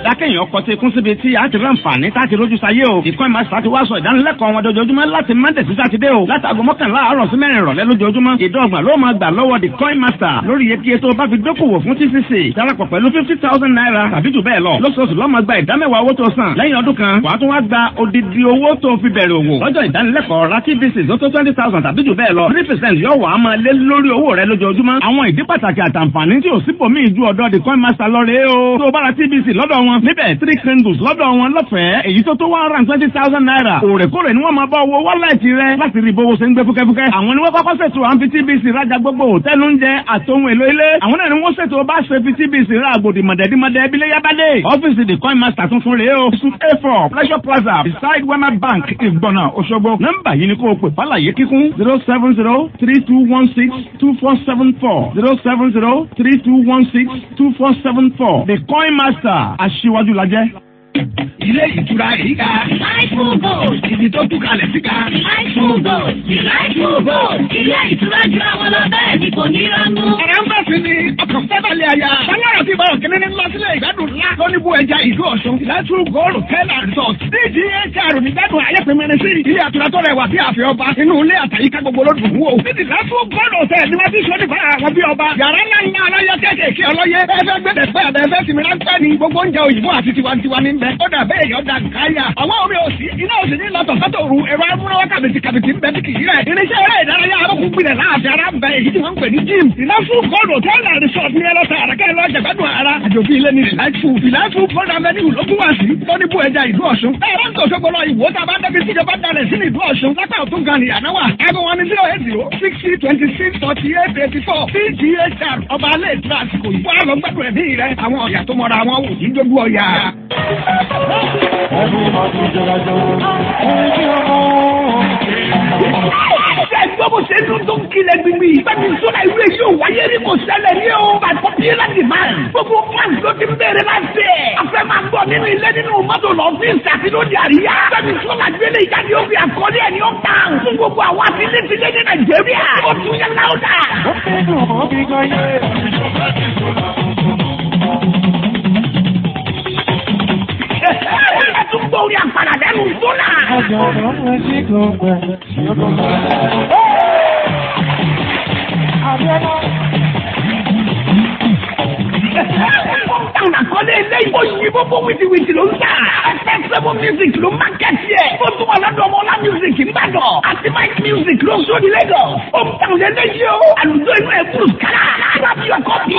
dákẹ́yìn ọkọ̀ tí kún síbi tí a ti rán fàní tá a ti rójú sáyé o. ìkọ́ ìmọ̀ ti wá sọ ìdánilẹ́kọ̀ọ́ wọn dojoojúmọ́ láti Monday sí Sátidé o. látàgọ́ mọ́kànlá àárọ̀ sí mẹ́rin ìrọ̀lẹ́ lójoojúmọ́. ìdọ́gba ló máa gbà lọ́wọ́ the coin master lórí iye tó bá fi dókòwò fún TCC. darapọ̀ pẹ̀lú fifty thousand naira tàbí jù bẹ́ẹ̀ lọ. lóṣooṣù ló máa gba ìdámẹ́wàá owó tó san. lẹ́yìn ọdún kan wàá tún wá gba odidi owó tó fi bẹ̀rẹ̀ òwò. lọ́jọ́ ìdánilẹ́kọ̀ọ́ ra TVC tó tó twenty thousand tàbí jù bẹ́ẹ̀ lọ. three percent yóò wà á máa lé lórí owó rẹ lójoojúmọ́. àwọn ìdí pàtàkì àtàǹfààní tí ò sípòmí ju ọ̀dọ̀ the coin master lọ rèé o. tó o bá ra TVC lọ́dọ̀ wọn níbẹ̀ three candles lọ́dọ̀ wọn lọ́fẹ̀ẹ́ èyí tó tó one hundred and twenty thousand naira. òrèkóòrè ni wọ́n máa bá owó wọ́lẹ̀tì rẹ láti rí bówó ṣe ń gbé fúkẹ́fúkẹ́. àwọn ni wọ́n kọ́kọ́ ṣètò à ń fi TVC rajà gbogbo hòtẹ́ẹ̀lì oúnjẹ àtòhun èlò ilé. àwọn náà ni wọ́n ṣètò bá ṣe fi TVC ra àgbòdì mọ̀dẹ́dímọ̀dẹ́ abilé yábádé. ọ́fíìsì the coin master tuntun rèé o. suit a four pleasure plaza beside wema bank ìgbọ̀nà òṣogbo. nọ́mbà yìí ni kò pè fàlàyé kíkún zero seven zero three two one six two four seven four zero seven zero three two one six two four seven four the coin master aṣíwájú lajẹ́. ilé ìtura yìí ga. Láìpù Gold. ibi tó tú kalẹ̀ sí ga. Láìpù Gold. Láìpù Gold. Ilé ìtura jura wọn lọ bẹ́ẹ̀ ni kò ní ránú. ọ̀rẹ́ ń bẹ̀ sí ni ọkàn fẹ́bàlẹ̀ àyà. báyọ̀ ti bọ̀rọ̀ kìnní ní lọ́sílẹ̀ ìgbádùn ńlá. lóníbù ẹja ìlú ọ̀ṣun. Láìpù Gold Hotel and Resort. DGHR nígbàdùn ayẹ́pẹ̀mẹ́rin sí. ilé àtura tó rẹwà bí àfẹ́ ọba. inú ilé àtàyíká gbogbo ló dùn wò. níbi Láìpù Gold Hotel ni wọ́n ti sọ nípa àwọn bí ọba. yàrá ńlá ńlá ọlọ́yẹ kéékèèké ọlọ́yẹ. ẹ fẹ́ gbẹ̀dẹ̀ pẹ́ àbẹ̀ fẹ́ sinmi ráńpẹ́ ni gbogbo oúnjẹ òyìnbó àti tiwantiwa ní bẹ. ó dà bẹ́ẹ̀ yọ̀ dà káyà. àwọn omi òsì iná òsì ní lọ́tọ̀ sọ́tò òru ẹ̀rọ amúnáwá kàbìtì kàbìtì ń bẹ bí kìí rẹ̀. irinṣẹ́ eré ìdárayá arókùn gbilẹ̀ láàfin ara ń bẹ èyí tí wọ́n ń pè ní gym. ìnáfù gold hotel and resort ní ẹlọ́ta àràkẹ́ lọ́jà gbádùn ara. àjòbí ilé ní ìlàjù ìlàjù gold avenue ló tún wá sí. tóníbù ẹja ìlú ọ̀ṣun. ẹ̀rọ ń tòṣó gbọ́dọ̀ ìwò tá a bá débi tíjọba dalẹ̀ sí ìlú ọ̀ṣun. lápá òtún gan ni àná wà. aago wọn ni zero eight zero sixty twenty six forty eight eighty four cghr ọba alẹ́ ìtura àsìkò yìí. wọ́n á lọ gbádùn ẹ̀mí rẹ̀. àwọn ọ̀yà tó mọra wọn wò ní dójú ọ̀yà. Ẹgbẹ́ bó ṣe dún tó ń kilẹ̀ gbìngbì. Bẹ́ẹ̀ni sọ́dà ìlú èyí ò wáyé rí kò ṣẹlẹ̀ ní o. By popular demand. Gbogbo fans ló ti ń bèrè láti ẹ̀. A fẹ́ máa gbọ́ nínú ilé nínú mọ́tò lọ́fíìsì àti lóde àríyá. Bẹ́ẹ̀ni sọ́dà gbélé ìjáde ó fi àkọlé ẹ̀ ní ó tàn. Fún gbogbo àwọn àtìlẹ́sílẹ̀ ní Nàìjíríà. Ó tún yẹ láwùdà. Ó fẹ́ dùn ó bí gan yé. Ẹ tún gbọ́ orí àpàdà lẹ́nu sọ́nà. Táwọn àkọlé ilé ìbò yìí gbogbo wìtìwìtì ló ń tà. Festival music ló máa kẹ́tì ẹ̀. Ó tún wà lọ́dọ̀ ọmọ ọlá music Ìbàdàn. Àti Mike music ló ń sọ ní Lagos. Ó ń tàn lé léyìí o. Àlùjọ inú ẹ̀ bùrù kálá. Rábí ọkọ̀ bí.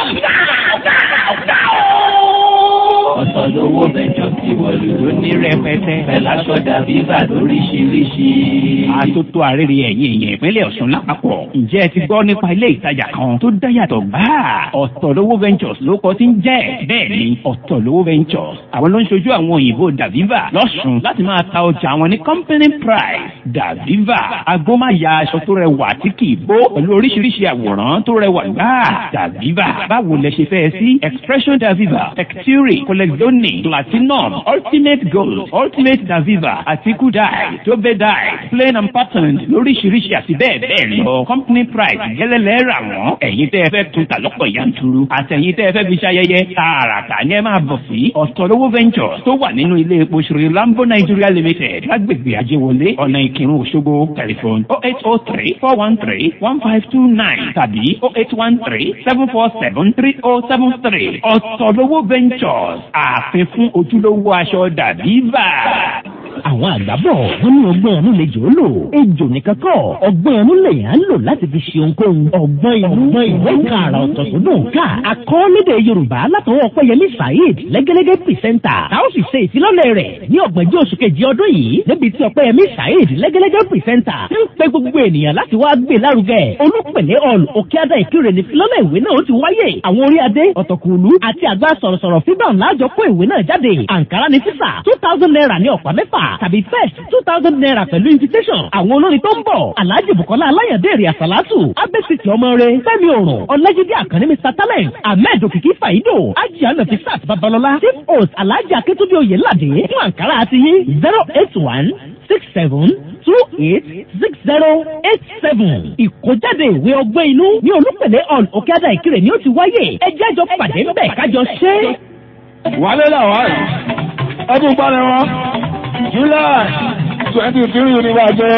ọ̀tọ̀ lówó bẹ̀jọ tí wọ̀lú ló ní rẹpẹtẹ. Bẹ̀lá sọ̀dà bíbà lóríṣiríṣi. Àtótó àrèrè ẹ̀yìn èèyàn ìpínlẹ̀ Ọ̀ṣun lápapọ̀. Ǹjẹ́ ẹ ti gbọ́ nípa ilé ìtajà kan tó dáyàtọ̀ gbáà? Ọ̀tọ̀lówó Ventures ló kọ́ sí ń jẹ́. Bẹ́ẹ̀ni, Ọ̀tọ̀lówó Ventures. Àwọn ló ń ṣojú àwọn òyìnbó Daviva lọ́sùn láti máa ta ọjà àwọn ní company price. Daviva, agbómáya aṣọ tó rẹwà tí kì í bó pẹ̀lú oríṣiríṣi àwòrán tó rẹwà gbáà. Daviva, báwo lẹ ṣe fẹ́ sí? Expression Daviva, Texture, Colexoni, Platinum, Ultimate Gold, Ultimate Daviva, àti Kudai, Tobe Dye, Plain and Patterned lóríṣiríṣi àti bẹ́ẹ̀ bẹ́ẹ̀ lọ. Company price gẹ́lẹ́lẹ́ rà wọ́n. Ẹ̀yin tẹ́ ẹ fẹ́ tún ta lọ́pọ̀ yanturu. Àtẹ̀yin tẹ́ ẹ fẹ́ fi ṣayẹyẹ. Tààràtà ni ẹ máa bọ̀ sí Ọ̀tọ̀lówó Ventures tó wà nínú ilé epo Sri Lambo Nigeria Limited lágbègbè Ajéwọlé ọ̀nà Ìkírun Òṣogbo tẹlifon oh eight oh three four one three one five two nine tàbí oh eight one three seven four seven three oh seven three Ọ̀tọ̀lówó Ventures ààfin fún ojúlówó aṣọ Daviva. àwọn àgbà bọ̀ wọ́n ní ọgbọ́n ẹnu lè jò ó lò ejò nìkan kọ́ ọgbọ́n ẹnu lè yàn án lò láti fi ṣe ohunkóhun ọgbọ́n inú ìwé kan àrà ọ̀tọ̀ tó dùn ká akọ́lédè yorùbá látọwọ́ ọpẹ́yẹmí saheed lẹ́gẹ́lẹ́gẹ́ pìrìsẹ́ńtà tá ó sì ṣe ìfilọ́lẹ̀ rẹ̀ ní ọ̀gbẹ́jọ́ oṣù kejì ọdún yìí níbi tí ọpẹ́yẹmí saheed lẹ́gẹ́lẹ́gẹ́ pìrìsẹ́ńtà ń pe gbogbo ènìyàn láti wá gbé lárugẹ olùpẹ̀lẹ́ ọ̀l òkèadà ìkírè ní filọ́lẹ̀ ìwé náà ó ti wáyé àwọn orí adé ọ̀tọ̀kùlú àti àgbà sọ̀rọ̀sọ̀rọ̀ fídàn láàjọ kó ìwé náà jáde àǹkárá ní físà two thousand naira ní ọ̀pá mẹ́fà tàbí first two thousand naira pẹ̀lú invitation. àwọn olórin tó ń bọ̀ alhaji bukola alayande èrè àsálàtù abẹ́sìtì ọmọ rẹ fẹ́mi òrùn ọ̀lẹ́jídé àkànní mr talent ahmed òkìkí fàyídò ajá nafisat babalọlá chief host alhaji akétúndé oyèládé fún àǹkárá àti yín zero eight one six seven two eight six zero eight seven. ìkójáde ìwé ọgbẹ́ inú ní olúpẹ̀lẹ́ hall òkèadà ìkirè ni ó ti wáyé ẹ jẹ́ jọ pàdé ńbẹ̀ kájọ ṣe é. wálé làwọn ọdún gbọ́dọ̀ wọn july twenty three ní wájú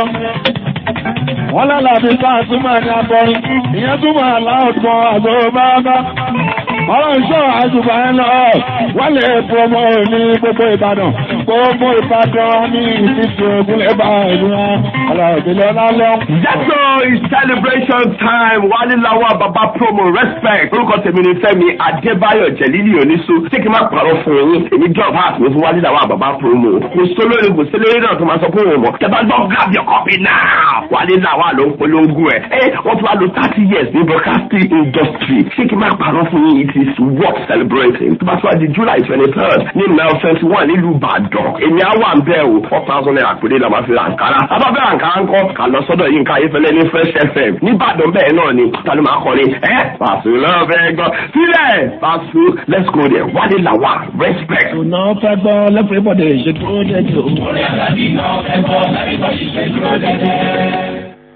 wọ́n lálẹ́ àti sáà túmọ̀ ní abọ́rin ìyẹn túmọ̀ aláàtọ̀ àgbọ̀ bábá ọ̀rọ̀ ìṣọ́ àjùbà ẹ̀ lọ wọ́n lè promo ní gbogbo ìbàdàn gbogbo ìbàdàn ní ìfífi ogun ẹ̀bà ìlú wọn ọlọ́ọ̀dẹ́lẹ́ lálẹ́. Jẹ́tò is celebration time wálé láwọn bàbá promo respect orúkọ tèmi ni Fẹ́mi Adébáyọ̀ Jẹ̀lílì Oníṣu tí kì í má parọ́ fún yín èmi drop heart mi fún wálé láwọn bàbá promo kò sólórí kò sólórí náà tó máa sọ fún wọn mọ̀ tẹ́ bá gbọ́ grab your copy now wálé láwọn ló ń polongo ẹ̀ ẹ́ wọ́n tún wá lo thirty years ní broadcasting industry ṣé kì í má parọ́ fún yín it is worth celebrating tó bá tún wá di July twenty third ní mile twenty one nílùú Ìbàdàn èmi á wà ń bẹ́ẹ̀ o four thousand naira péré la máa fi ra àǹkárá abáfẹ́ àǹkárá ńkọ́ kà lọ sọ́dọ̀ yín ká ayéfẹ́lẹ́ ní Fresh FM nìbàdàn bẹ́ẹ̀ náà ni ta ló máa kọrin ẹ́ Paso lọ́fẹ́ gbọ́ sílẹ̀ Paso let's go there wálé làwà respect. ọ̀nà fẹ́ gbọ́ lẹ́fẹ̀ẹ́bọ̀dẹ̀ ìṣètò dẹ́jọ́. orí àgbàdì náà fẹ́ gbọ́ lábẹ́ bọ́ ṣiṣẹ́ dúró dédé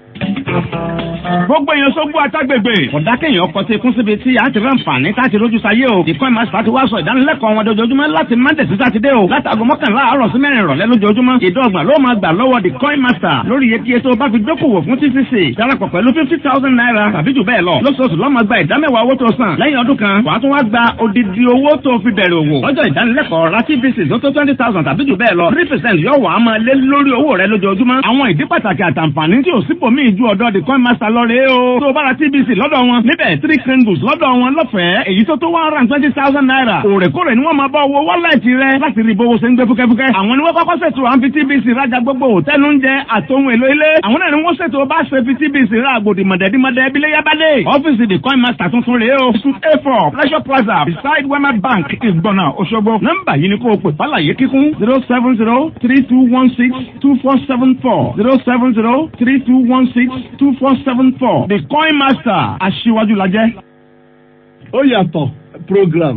gbogbo èèyàn sógbó àtàgbègbè ọ̀dákẹ́yìn ọkọ̀ tí kún síbi tí a ti rán fàní láti rójú sáyé o ìkọ́ ìmọ̀ àṣà ti wá sọ ìdánilẹ́kọ̀ọ́ wọn dojoojúmọ́ láti monday sí sátidé o látàgọ́ mọ́kànlá àárọ̀ sí mẹ́rin ìrọ̀lẹ́ lójoojúmọ́ ìdọ́gbọ̀n ló máa gbà lọ́wọ́ the coin master lórí iye kíyè tó bá fi dókòwò fún tcc darapọ̀ pẹ̀lú fifty thousand naira tàbí jù bẹ́ẹ̀ lọ lóṣooṣù lọ́mọ gba ìdámẹ́wàá owó tó san lẹ́yìn ọdún kan wàá tún wá gba odidi owó tó fi bẹ̀rẹ̀ òwò lọ́jọ́ ìdánilẹ́kọ̀ọ́ ra tvc tó tó twenty thousand tàbí jù bẹ́ẹ̀ lọ three percent yóò wà á máa lé lórí owó rẹ lójoojúmọ́ àwọn ìdí pàtàkì àtàǹfààní tí ò sípò míì ju ọ̀dọ̀ the coin master lọ rèé o tó o bá ra tvc lọ́dọ̀ wọn níbẹ̀ three candles lọ́dọ̀ wọn lọ́fẹ̀ẹ́ èyí tó tó one hundred twenty thousand naira òrèkóòrè ni wọ́n máa bá owó wọ́lẹ̀tì rẹ láti rí bówó ṣe ń gbé fúkẹ́fúkẹ́ àwọn ni wọ́n kọ́kọ́ ṣètò à ń fi tvc rajà gbogbo òtẹ́nu ń jẹ àtòhun èlò ilé àwọn náà ni wọ́n ṣètò bá ṣe fi tvc ra àgbòdì mọ̀dẹ́dímọ̀dẹ́ bílẹ̀ yábàdé ọ́fíìsì the coin master tuntun rèé o suit a four pleasure plaza beside wema bank ìgbọ̀nà òṣogbo nọ́mbà yìí ni kò pè fàlàyé kíkún zero seven zero three two one six two four seven four zero seven zero three two one six two four seven four the coin master aṣíwájú la jẹ́. ó yàtọ̀ program.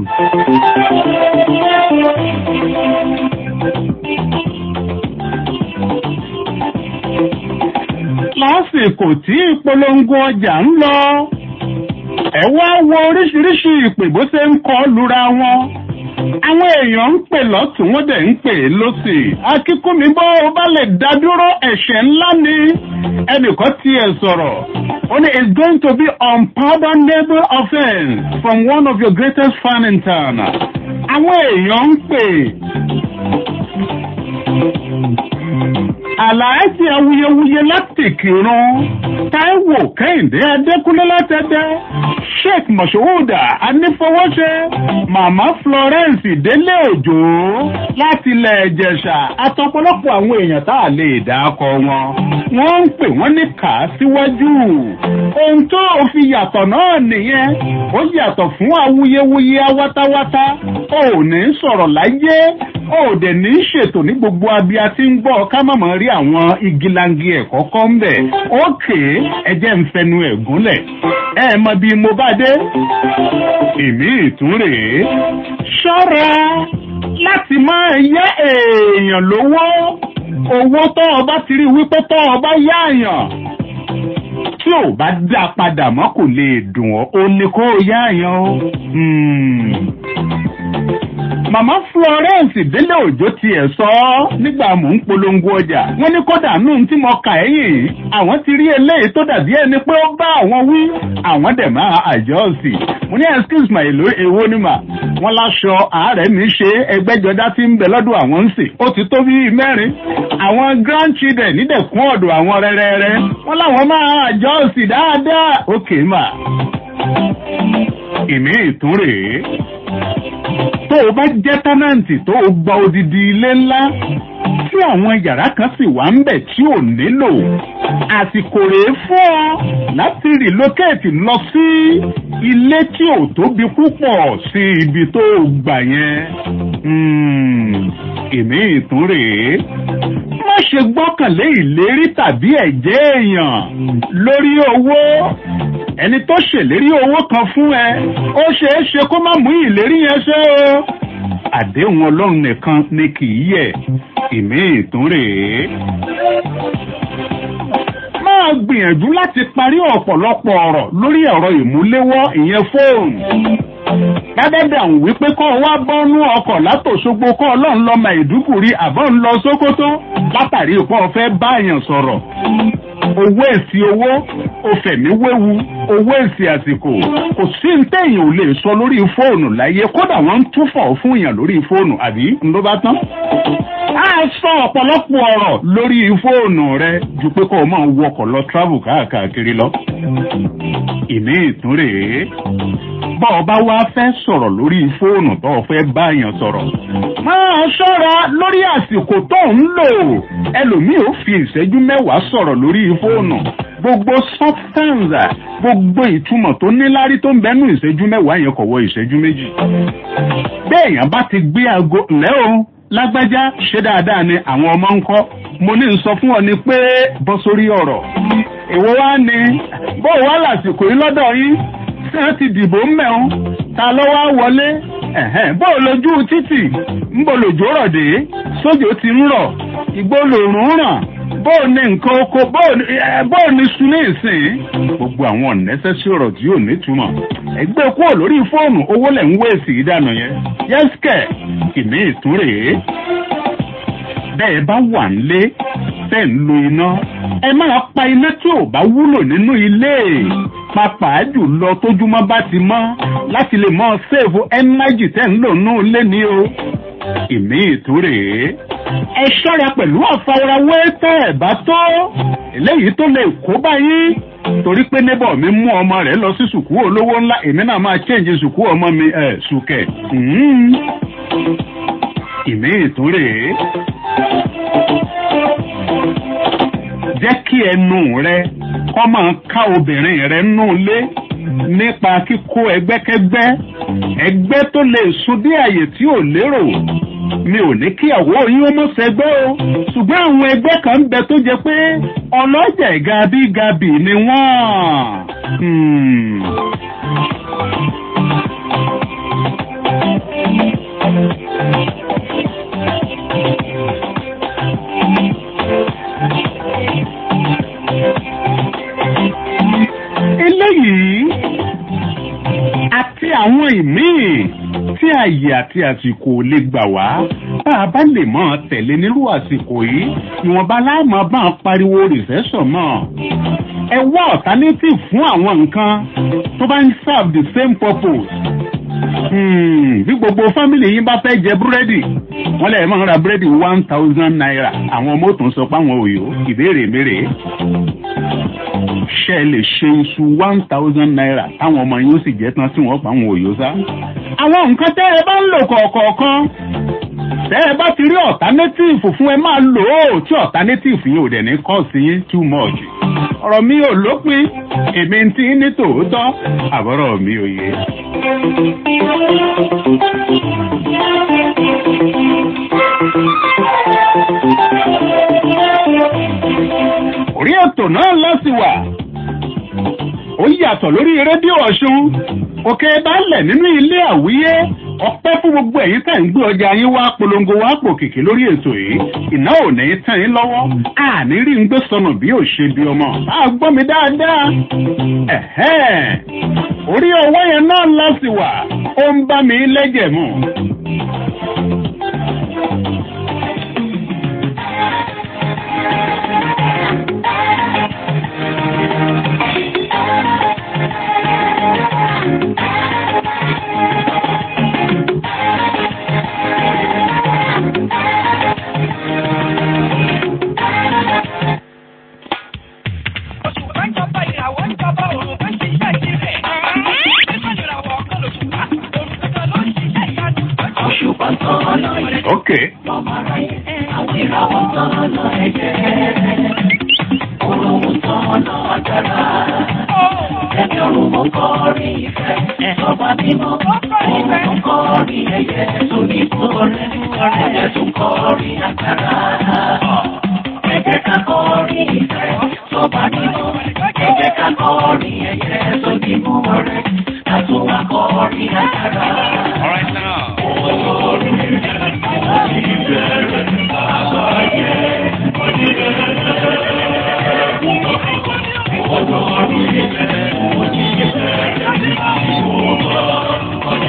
lásìkò tí ìpolongo ọjà ń lọ ẹ wá wo oríṣiríṣi ìpè bó ṣe ń kọ lura wọn àwọn èèyàn ń pè lọ́tún wọ́n dẹ̀ ń pè lọ́sì akíkúnmi bó o bá lè dá dúró ẹ̀ṣẹ̀ ńlá ni ẹnìkan tiẹ̀ sọ̀rọ̀ ó ní it's going to be unpardonable offence from one of your greatest fan in town àwọn èèyàn ń pè àlàájì awuyewuye láti kírun táíwò kẹ́hìndé adékúnlé látẹ̀dẹ́ sheikh moshowoda anífowóṣe màmá florence délé òjò láti ilẹ̀ ìjẹ̀ṣà àtọ̀pọ̀lọpọ̀ àwọn èèyàn tá a lè dákọ wọn wọ́n ń pè wọ́n ní kà á síwájú ohun tó fi yàtọ̀ náà nìyẹn ó yàtọ̀ fún awuyewuye awátawátá ò ní sọ̀rọ̀ láyé ò dẹ̀ ní ṣètò ní gbogbo abia tí ń gbọ́ ká má mọ̀ rí àwọn igilangi ẹ̀kọ́ kọ́ ń bẹ̀ ókè ẹjẹ́ ń fẹnu ẹ̀ gúnlẹ̀ ẹ mọ bí mo bá dé èmi ìtún rèé ṣọ́ra láti máa yá èèyàn lówó owó tó ọba ti rí wípé tó ọba yáàyàn tí ò bá dá padà mọ́ kò lè dùn ọ́ ó ní kó yáàyàn o. Màmá Florence Délé Òjó tiẹ̀ sọ ọ́ nígbà mò ń polongo ọjà. Wọ́n ní kódà nù tí mo kà ẹ́yìn yìí. Àwọn ti rí eléyìí tó dàbí ẹni pé ó bá àwọn wí. Àwọn dẹ̀ máa àjọ sí. Mo ní excuse my èlò èwo ni mà. Wọ́n láṣọ àárẹ̀ mi ṣe ẹgbẹ́jọdá tí ń bẹ lọ́dọ̀ àwọn ń sè. Ó ti tó bíi mẹ́rin. Àwọn grandchildren nídẹ̀kún ọ̀dọ̀ àwọn rẹ́rẹ́rẹ́. Wọ́n láwọn máa àjọ sí dáadáa. Ókè mà. Ìmí ìtún rèé tó o bá jẹ́ tọ́nàǹtì tó o gba odidi ilé ńlá tí àwọn yàrá kan sì wà ń bẹ̀ tí ò nílò àsìkò rèé fún ọ láti rìlókèètì lọ sí ilé tí ò tóbi púpọ̀ sí ibi tó o gbà yẹn èmi ìtún rèé má ṣe gbọ́kànlé ìlérí tàbí ẹ̀jẹ̀ èèyàn lórí owó ẹni tó ṣèlérí owó kan fún ẹ ó ṣeé ṣe kó má mú ìlérí yẹn ṣe o àdéhùn ọlọ́run nìkan ni kì í yẹ ìmí ìtún rèé máa gbìyànjú láti parí ọ̀pọ̀lọpọ̀ ọ̀rọ̀ lórí ẹ̀rọ ìmúléwọ́ ìyẹn fóònù Dádẹ́dà ń wí pé kọ́ wá bọ́nú ọkọ̀ látòṣogbo kọ́ ọlọ́run lọ Maiduguri àbọ̀ ń lọ Sókótó látàrí ìpọ́ fẹ́ báyàn sọ̀rọ̀. Owó èsì owó, òfẹ̀mí wéwu, owó èsì àsìkò. Kò sí ní tẹ̀yìn ò lè sọ lórí fóònù láyé kódà wọ́n ń túfọ̀ fún èèyàn lórí fóònù àbí ló bá tán. A sọ ọ̀pọ̀lọpọ̀ ọ̀rọ̀ lórí fóònù rẹ ju pé kó o máa wọkọ̀ lọ travel káàkiri lọ. Ìmí ìtún rèé bọ́ ọ bá wá fẹ́ sọ̀rọ̀ lórí fóònù tó o fẹ́ báyàn sọ̀rọ̀. máa ṣọ́ra lórí àsìkò tó ń lò ẹlòmíì ó fi ìṣẹ́jú mẹ́wàá sọ̀rọ̀ lórí fóònù gbogbo substance gbogbo ìtumọ̀ tó níláárí tó ń bẹ́nu ìṣẹ́jú mẹ́wàá yẹn kò wọ ìṣẹ́jú méjì. béèyàn bá ti gbé aago lẹ́ o lágbájá ṣe dáadáa ni àwọn ọmọ ń kọ́ mo ní sọ fún ọ ni pé bọ́ sórí ọ̀rọ̀ èwo wá ni bó wá lásìkò yìí lọ́dọ̀ yín tí wọ́n ti dìbò mẹ́un ta ló wá wọlé bó lójú títì ń bò lòjò rọ̀ dé sójò ti ń rọ̀ ìgbó lòrùn ràn bó ní nǹkan oko bó ní sun ní ìsìn gbogbo àwọn ọ̀nẹ́sẹ̀sì ọ̀rọ̀ tí yóò nítumọ̀ ẹgbẹ́ kúrò lórí fóònù owó lẹ̀ ń wé sí ìdáná yẹn yẹ́sìkẹ̀ ìní ìtúrèé bẹ́ẹ̀ bá wà nílé tẹ́ ń lo iná ẹ máa pa iná tí ò bá wúlò nínú ilé pàápàá jùlọ tójúmọ́ bá ti mọ́ láti lè mọ́ sèèfù ẹ́nájì tẹ́ ń lò nínú ilé ni o. ìmí ìtúrè ẹ ṣọ́ra pẹ̀lú àfarawé tẹ́ ẹ̀ bá tó eléyìí tó lè kó báyìí torí pé neighbor mi mú ọmọ rẹ̀ lọ sí sùkú olówó ńlá èmi náà máa change sùkú ọmọ mi ẹ̀ sùkẹ̀. ìmí ìtúrè jẹ́ kí ẹnu rẹ kọ́ máa ká obìnrin rẹ nù lé nípa kíkó ẹgbẹ́kẹ́gbẹ́ ẹgbẹ́ tó lè sun dé àyè tí ò lérò mi ò ní kíyàwó yín ó mọ̀ sẹ́gbẹ́ o ṣùgbọ́n àwọn ẹgbẹ́ kan ń bẹ tó jẹ pé ọlọ́jà ìgabígabì ni wọ́n. eléyìí àti àwọn ìmíì tí àyè àti àsìkò lè gbà wá bá a bá lè mọ tẹ̀lé nírú àsìkò yìí ìwọ̀nba láàmú bá ń pariwo rìsẹ́sọ̀ mọ́ ẹ wá alternative fún àwọn nǹkan tó bá ń serve the same purpose bí gbogbo fámìlì yín bá fẹ́ jẹ búrẹ́dì wọ́n lè máa ra búrẹ́dì one thousand naira àwọn ọmọ òtún sọ pé àwọn òyò ìbéèrè mèrè ṣe lè ṣe iṣu one thousand naira táwọn ọmọ yín ó sì jẹ́ tán tí wọ́n pa àwọn òyò sá. àwọn nǹkan tẹ́ ẹ bá ń lò kọ̀ọ̀kọ̀ọ̀kan tẹ́ ẹ bá ti rí alternative fún ẹ máa lò ó tí alternative yìí ò dẹ̀ ní kọ́ sí yín too much. ọ̀rọ̀ mi ò lópin èmi ti ní tòótọ́ àbọ̀rọ̀ mi ò yé. orí ètò náà lọ́sì wà ó yàtọ̀ lórí rédíò ọ̀ṣun òkè balẹ̀ nínú ilé àwíyé ọpẹ́ fún gbogbo ẹ̀yin tẹ̀ ń gbé ọjà yín wá polongo wá pò kìkì lórí ètò yìí iná ò ní tàn yín lọ́wọ́ àní rí ń gbé sọnù bí ò ṣe bí ọmọ bá a gbọ́ mi dáadáa orí ọwọ́ yẹn náà lọ́sì wà ó ń bá mi lẹ́jẹ̀ mu. Okay. Àwọn ìràwọ̀ tán lọ ẹ̀jẹ̀. Òrùn tán lọ agbára. Ẹ̀mí òrùn mú kọrin ìfẹ́. Ọba mímọ́. Òrùn tún kọrin ẹ̀yẹ. Sóní kọrin. Ẹ̀yẹ tún kọrin agbára. Ẹ jẹ́ ká kọrin ìfẹ́. Ọba mímọ́. Ẹ jẹ́ ká kọrin ẹ̀yẹ. Sóní mú ọrẹ. Ká tún wá kọrin agbára. All right now. Ọjọ́ orí ilẹ̀, òjì ilẹ̀, ìgbà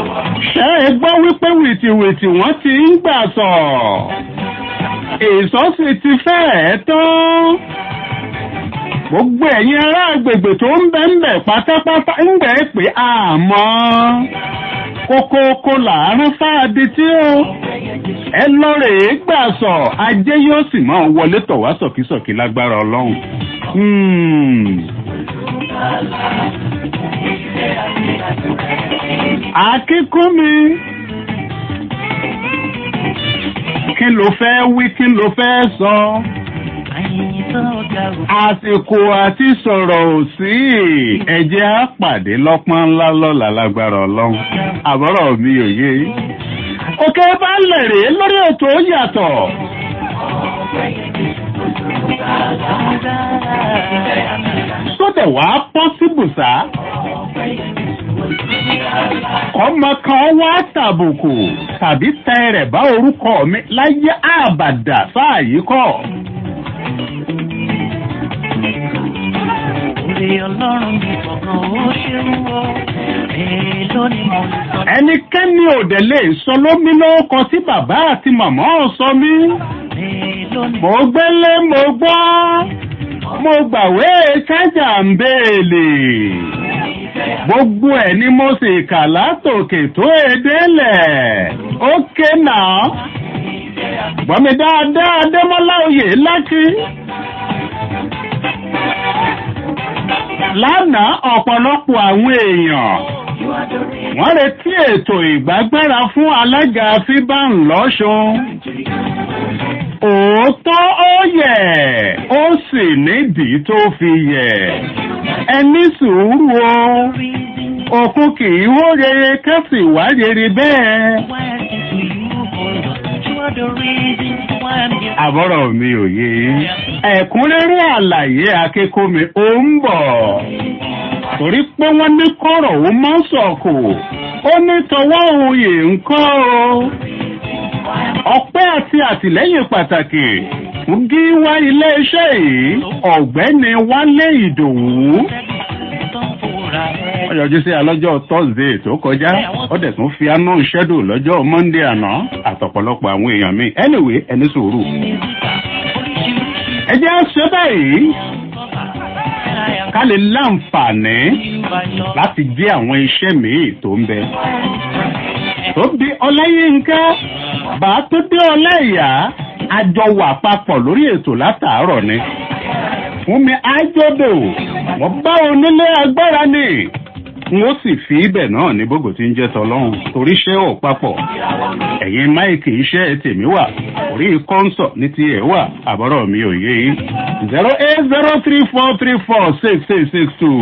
ṣé ẹ gbọ́ wípé wìtìwìtì wọ́n ti ń gbà sọ̀ èso sì ti fẹ́ẹ̀ tán gbogbo ẹ̀yin ará agbègbè tó ń bẹ́ ń bẹ̀ pátápátá ń bẹ̀ pé àmọ́ kókókó làárọ̀ fáadé tí ó ẹ lọ rèé gbà sọ ajé yóò sì máa wọlé tọ̀ wá sọ̀kísọ̀kí lágbára ọlọ́run. Hmm. akíkún mi kí ló fẹ́ wí kí ló fẹ́ sọ. àsìkò àti sọ̀rọ̀ ò sí ẹ̀jẹ̀ á pàdé lọ́pọ́n ńlá lọ́la lágbára ọlọ́run àbọ̀rọ̀ mi ò yé. òkè bá lẹ̀ rèé lórí ètò yàtọ̀. sódẹ̀ wá pọ́sibù sá. ọmọ kan wá tàbùkù tàbí tẹ rẹ̀ bá orúkọ mi láyé àbàdà sáàyí kọ́. Orí ọlọ́run bí kọ̀ọ̀kan ó ṣe ń wọ́. Èèló ni mo lè sọ. ẹnikẹ́ni ò dẹ̀ lè sọ lómi lórúkọ tí bàbá àti màmá ò sọ mí. Èèló ni mo gbélé mo gbọ́ mo gbàwé kájà ń béèlè gbogbo ẹ̀ ni mo sì kà látòkè tó edélẹ̀ ó ké náà gbọ́mi dáadáa adémọ́lá oyè lákì. lánàá ọ̀pọ̀lọpọ̀ àwọn èèyàn wọ́n retí ètò ìgbàgbára fún alága fíbàn lọ́sùn òótọ́ ó yẹ ó sì nídìí tó fi yẹ ẹni sùúrù o òkun kì í hó rere kẹ́sì wá rere bẹ́ẹ̀. àbọ̀rọ̀ mi ò yé ẹ̀kúnrẹ́rẹ́ àlàyé akẹ́kọ̀ọ́mi ó ń bọ̀ torí pé wọ́n ní kọ̀rọ̀ ó mọ́ sọ̀kò ó ní tọwọ́ òye ńkọ́ o ọpẹ́ àti àtìlẹ́yìn pàtàkì fún gíwá iléeṣẹ́ yìí ọ̀gbẹ́ni wálé ìdòwú ó yọjú sí alọ́jọ́ thursday tó kọjá ó dẹ̀ tún fi anú ṣẹ́dù lọ́jọ́ monday àná àtọ̀pọ̀lọpọ̀ àwọn èèyàn mi anyway ẹni sòrò ẹ jẹ́ ṣe báyìí ká lè láǹfààní láti jẹ́ àwọn iṣẹ́ míì tó ń bẹ tó bí ọláyínká bá tó dé ọláìyá àjọ wà papọ̀ lórí ètò látàárọ̀ ni fún mi ájọ́dò wọ́n bá onílé agbára ni n ó sì fi ibẹ̀ náà ní gbogbo tí ń jẹ́ tọlọ́run torí iṣẹ́ ò papọ̀ ẹ̀yin máìkì iṣẹ́ tèmi wà orí kọ́ńsọ̀ ní ti ẹ̀ wà àbọ̀rọ̀ mi ò yé yín zero eight zero three four three four six six six two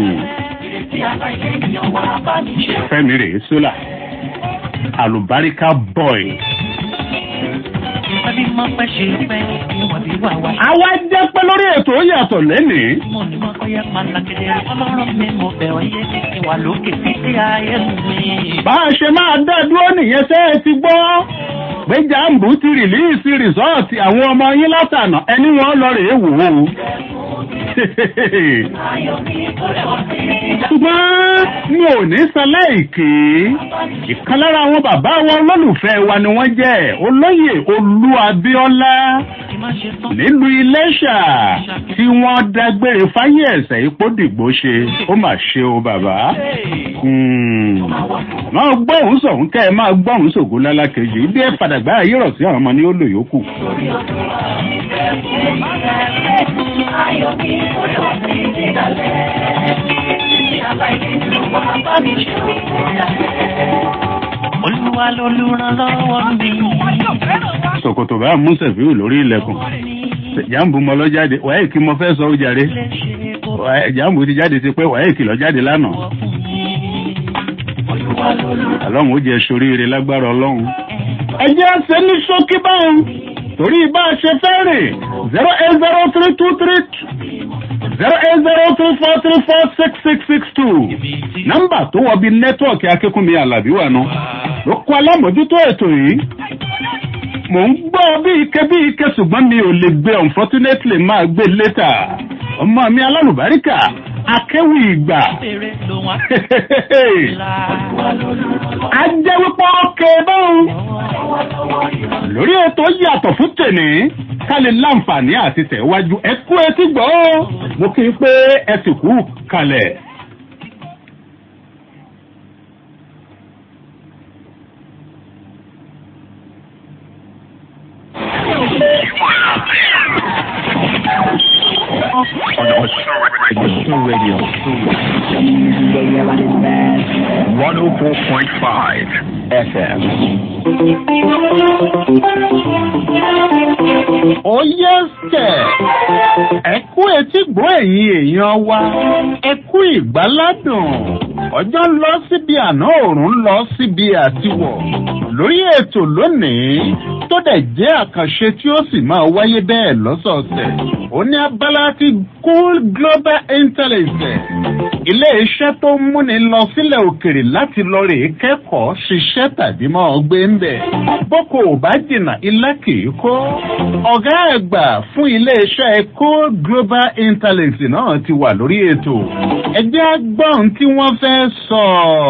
fẹ́mi rèé sólà àlùbáríkà boy. Ẹbí máa pẹ́ ṣe pẹ́ ìwọ̀n bí wà wá. àwa jẹ́ pé lórí ètò yàtọ̀ lẹ́nìí. Mo ní mo kọ́ yẹ máa lakẹ́dẹ́ ọlọ́run mi mo bẹ̀ ọ́ yé kí wà lókè títí ayé mi. bá a ṣe máa dá dúró nìyẹn tẹ́ ẹ ti gbọ́ pé jambu ti rìlíìsì rìsọ́ọ̀tì àwọn ọmọ yín látànà ẹni wọn lọ rèé wò ó. ṣùgbọ́n mi ò ní sọláìkì ìkan lára àwọn bàbá wọn olólùfẹ́ wa ni wọ́n jẹ́ olóyè olú abíọ́lá nílùú iléṣà tí wọ́n dágbére fáyé ẹ̀sẹ̀ ipò dìgbò ṣe ó mà ṣe o bàbá. máa gbọ́hùn sọ̀hún kẹ́ ẹ máa gbọ́hùn sògùn lálákejì bí ẹ fàdàgbà ayé rọ̀ sí àwọn ọmọ ní ó lò yòókù. Olúwa lolùrànlọ́wọ́ mi. ṣòkòtò bá mú sẹ̀fíù lórí ilẹ̀kùn jàǹbù mọ lọ jáde wàá kí mo fẹ́ sọ ó jàre jàǹbù ti jáde ti pẹ́ wàá kì lọ jáde lánàá ọlọ́run ó jẹ soríire lágbára ọlọ́run. ẹ jẹ́ ṣe ní ṣókí báyìí torí bá a ṣe fẹ́ rè zero eight zero three two three zero eight zero three four three four six six six two nọ́mbà tó wọ bí nẹ́tíwọ̀kì akínkùnmí alábí wà nù ló kọ́ alámòjútó ètò yìí mò ń gbọ́ bí ike bí ike ṣùgbọ́n mi ò lè gbé unfortunately máa gbé létà ọmọ mi alálùbáríkà akéwì ìgbà a jẹ́ wípé ọkẹ́ báwọn lórí ètò yàtọ̀ fún tèmi ká lè láǹfààní àti tẹ̀wájú ẹ kú etí gbọ́ mo kí n pé ẹ sì kú kalẹ̀. Osun Radio. 104.5 FM. ó yẹ kẹ̀ ẹ kú etí gbọ́ ẹ̀yin èèyàn wa ẹ kú ìgbáládùn ọjọ́ ń lọ síbi àná òòrùn ń lọ síbi àtiwọ̀ lórí ètò lónìí tó dẹ̀ jẹ́ àkànṣe tí ó sì máa wáyé bẹ́ẹ̀ lọ́sọ̀ọ̀sẹ̀ ó ní abala ti cool global intelligence ilé iṣẹ́ tó ń múni lọ sílẹ̀ òkèrè láti lọ rè é kẹ́kọ̀ọ́ ṣiṣẹ́ tàbí máa gbé ń bẹ̀ boko ò bá jìnnà ilé kìí kó ọ̀gá àgbà fún ilé iṣẹ́ cool global intelligence náà ti wà lórí ètò ẹgbẹ́ agbọ́n tí wọ́n fẹ́ sọ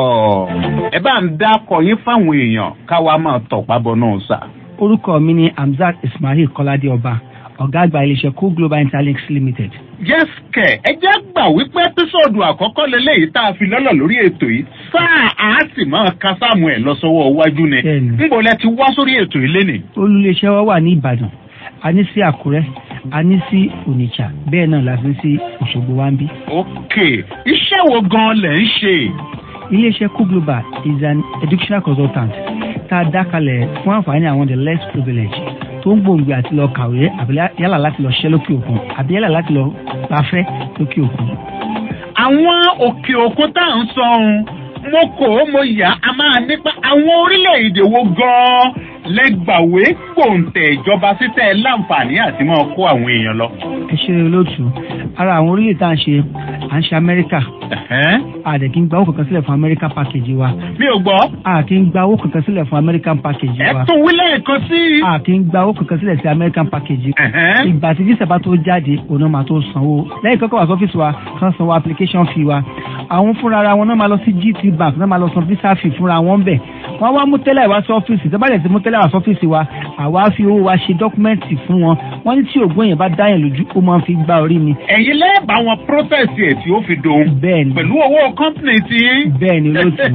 ẹ bá ń dákọ̀ yín fáwọn èèyàn káwa máa tọ̀pá bọ̀ náà sà. orúkọ mi ni hamzat ismail kọ́ládé ọba ọ̀gá àgbà iléeṣẹ́ cool global intelligence limited. yes kẹ ẹ jẹ́ gbà wípé ẹ́písọ̀dù àkọ́kọ́ lélẹ́yìí tá a fi lọ́lọ̀ lórí ètò yìí sáà á sì máa ka sáàmù ẹ̀ lọ sọ́wọ́ iwájú ni níbo lẹ ti wá sórí ètò yìí lénìí. olùléeṣẹ́ wa wà ní ìbàdàn a ní sí àkúrẹ́ a ní sí onitsha bẹ́ẹ̀ náà la fi sí òṣogbo wa ń bí. ok iṣẹ́ wo gan-an lẹ̀ ń ṣe. iléeṣẹ́ cool global is an educational consultant tá a dá kalẹ̀ fún àǹfààní àwọn the less privileged tó ń gbòǹgbò àti lọ kàwé àbí yálà láti lọ ṣiṣẹ́ lókè òkun àbí yálà láti lọ gbafẹ́ lókè òkun. àwọn òkè òkun tá à ń sọ ohun mo kò ó mo yà á máa nípa àwọn orílẹ̀-èdè wo gan-an lẹ́gbàwé gbòǹtẹ̀ ìjọba títẹ̀ láǹfààní àti máa kó àwọn èèyàn lọ. ẹ ṣe olóòtú ara àwọn orílẹ̀ tá à ń ṣe à ń ṣe amẹ́ríkà àdẹ̀ kí n gba owó kankan sílẹ̀ fún american package wa. mi ò gbọ́. a kì í gba owó kankan sílẹ̀ fún american package wa. ẹ tún wílẹ̀ nǹkan sí. a kì í gba owó kankan sílẹ̀ sí american package. ìgbà tí visa bá tó jáde òun náà máa tó sanwó lẹ́yìn kọ́kọ́ wá sọ́fíìsì wa kán sanwó application fee wa àwọn fúnra ara wọn náà máa lọ sí gt bank náà máa lọ san visa fee fúnra wọn bẹ̀ wọ́n wá mú tẹ́lẹ̀ wá sí ọ́fíìsì tó bá dẹ̀ ti mú tẹ́lẹ̀ wá sí ọ́fíìsì wa àwa fi owó wa ṣe dọ́kúmẹ́ǹtì fún wọn wọ́n ní tí ògbóyìn yẹn bá dáyàn lójú ó máa ń fi gbá orí ni. ẹ̀yin lẹ́ẹ̀bà wọn process ẹ̀ tí ó fi dòun. bẹ́ẹ̀ni pẹ̀lú owó company ti. bẹ́ẹ̀ni olóòtú.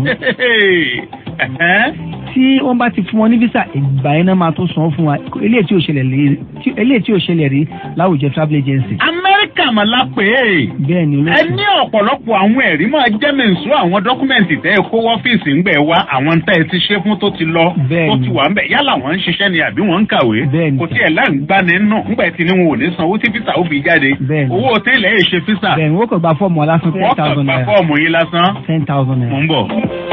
tí wọ́n bá ti fún wọn ní visa ìgbà yẹn náà máa tó san fún wa eléyìí tí ò ṣẹlẹ̀ rí láwùjọ travel agency. amẹ́ríkà mà la pè é. bẹ́ẹ̀ni olóòtú. ẹ ní ọ̀pọ̀lọpọ̀ àwọn ẹ̀rí máa jẹ́ mẹ́sùn àwọn dọ́kúmẹ̀ntì tẹ́ ẹ kó ọ́fíìsì ń gbẹ̀ wá àwọn tẹ́ ẹ ti ṣe fún tó ti lọ tó ti wà ń bẹ̀ yálà wọ́n ń ṣiṣẹ́ ni àbí wọ́n ń kàwé kò tí ẹ̀ láǹgbani nù ńgbà tí ni wọn ò ní san owó tí fisa ó fi jáde owó tẹ́lẹ̀ ẹ̀ ṣe fisa. bẹ́ẹ̀ni wọ́n kàn gba fọ́ọ̀mù lásán ten thousand naira wọ́n kàn gba fọ́ọ̀mù yín lásán. ten thousand naira. mò ń bọ̀.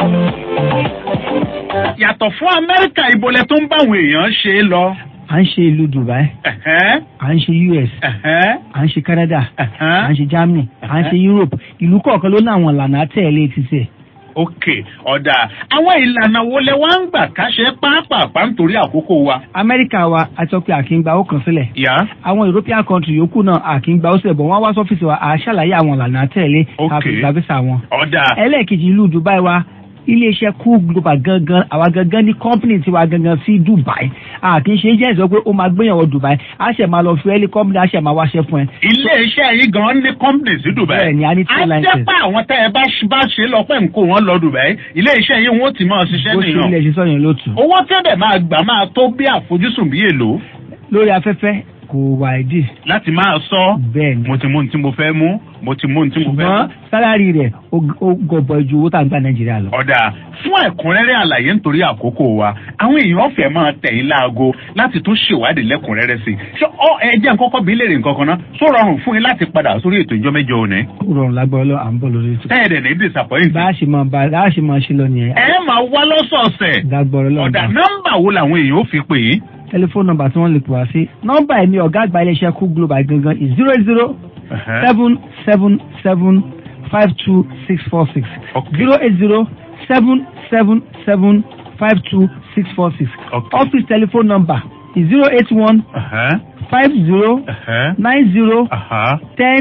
yàtọ̀ fún amẹ́ríkà ìbọlẹ̀ tó ń bá àwọn èèyàn ṣe é lọ. à ń ṣe ìlú dubai à ń ṣe us à ń ṣe canada à ń ṣe germany à ń ṣe europe ìlú kọ̀ọ̀kan ló ní àwọn ìlànà àtẹ̀lé ti sẹ̀ ok ọ̀dà àwọn ìlànà wo lẹ wá ń gbà ká ṣe pápápá nítorí àkókò wa. amẹ́ríkà wa a sọ pé àkíngbà ó kàn sílẹ̀. yá. àwọn european country yòókù náà àkíngbà ó sílẹ̀ bọ̀ wọ́n wá sọ́fíìsì wa à ṣàlàyé àwọn ìlànà àtẹ̀lé káfí gbàgbésà wọn. ọ̀dà. ẹlẹ́ẹ̀kejì ìlú dubai wa iléeṣẹ́ cool global gangan àwa gangan ní company tiwa gangan sí dubai a kì í ṣe agent sọ pé ó máa gbéyàwó dubai a ṣe máa lọ fi ẹ́lí company a ṣe máa wáṣẹ́ fún ẹ. iléeṣẹ́ yìí gan ní company sí dubai. bẹ́ẹ̀ni a ní two lines. a jẹ́ pé àwọn tẹ́ ẹ bá ṣe lọ pẹ́ nǹkó wọn lọ dubai iléeṣẹ́ yìí wọ́n ti máa ṣiṣẹ́ nìyàn. bó ṣe ilé ṣiṣọ́ yẹn ló tù. owó tẹ́lẹ̀ máa gbà máa tó bí àfojúsùn bí èlò. lórí afẹ́fẹ́ kò wà ìdí. láti máa sọ. bẹ́ẹ̀ni. mo ti mú ohun tí mo fẹ́ mú mo ti mú ohun tí mo fẹ́ mú. ṣùgbọ́n sálárì rẹ̀ ó gọbọ ju owó tá à ń gba nàìjíríà lọ. ọ̀dà fún ẹ̀kúnrẹ́rẹ́ àlàyé nítorí àkókò wa àwọn èèyàn fẹ́ máa tẹ̀yìn láago láti tún ṣèwádìí lẹ́kùnrẹ́rẹ́ sí i ṣé ọ ẹ jẹ́ nǹkan kan bí léèrè nǹkan kan náà tó rọrùn fún yín láti padà sórí ètò ìjọ mẹ́jọ òní. ó rọrùn lágbọ́ ọlọ́ à ń bọ̀ lórí ètò. ẹ̀ẹ́dẹ̀ ní disappoint. bá a ṣe máa bá a ṣe máa ṣe lọ nìyẹn. ẹ máa wá lọ́sọ̀ọ̀sẹ̀. dágbọ́rọ̀ lọ́wọ́ ọ̀dà nọ́mbà wo làwọn èèyàn ó fi pè yín. tẹlifóònù nọ́mbà tí wọ́n lè pè wá sí nọ́mbà ẹ̀ ní ọ̀gá àgbà iléeṣẹ́ kú global gangan is zero zero seven seven seven five two six four six zero eight zero seven seven seven five two six four six office telephone number is zero eight one five zero nine zero ten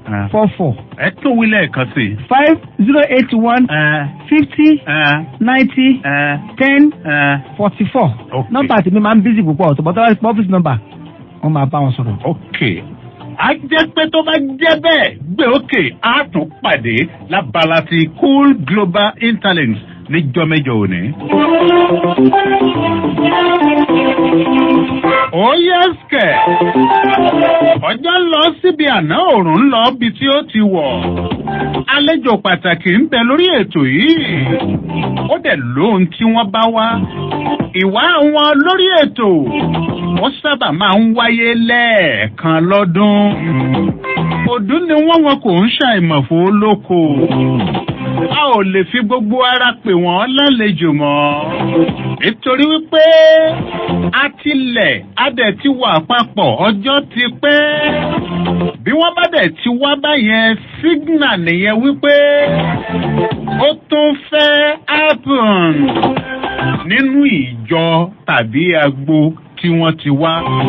four four ẹ tó wí lẹ́ẹ̀kan sí i. five zero eight one fifty ninety ten forty four nọ́mbà tèmi máa ń bísí púpọ̀ ọ̀tọ̀ bọ́tà wá ọ́fíìsì nọ́mbà wọ́n máa bá wọn sọ̀rọ̀. ok a jẹ́ pé tó bá jẹ́ bẹ́ẹ̀ gbé òkè á tún pàdé lábala ti cool global interlinks níjọ́ mẹ́jọ òní. ó yẹ skẹ̀ ọjọ́ lọ síbi àná òòrùn lọ bí tí ó ti wọ̀ àlejò pàtàkì ń bẹ lórí ètò yìí ó dẹ̀ lóhun tí wọ́n bá wá ìwà wọn lórí ètò wọ́n sábà máa ń wáyé lẹ́ẹ̀kan lọ́dún ọdún ni wọ́n wọn kò ń ṣàìmọ̀fó lóko a ò lè fi gbogbo ara pè wọ́n lálejò mọ́ nítorí wípé a tilẹ̀ a dẹ̀ ti wà papọ̀ ọjọ́ ti pẹ́ bí wọ́n bá dẹ̀ ti wá báyẹn sígínà nìyẹn wípé ó tún fẹ́ happen nínú ìjọ tàbí agbo tí wọ́n ti wá.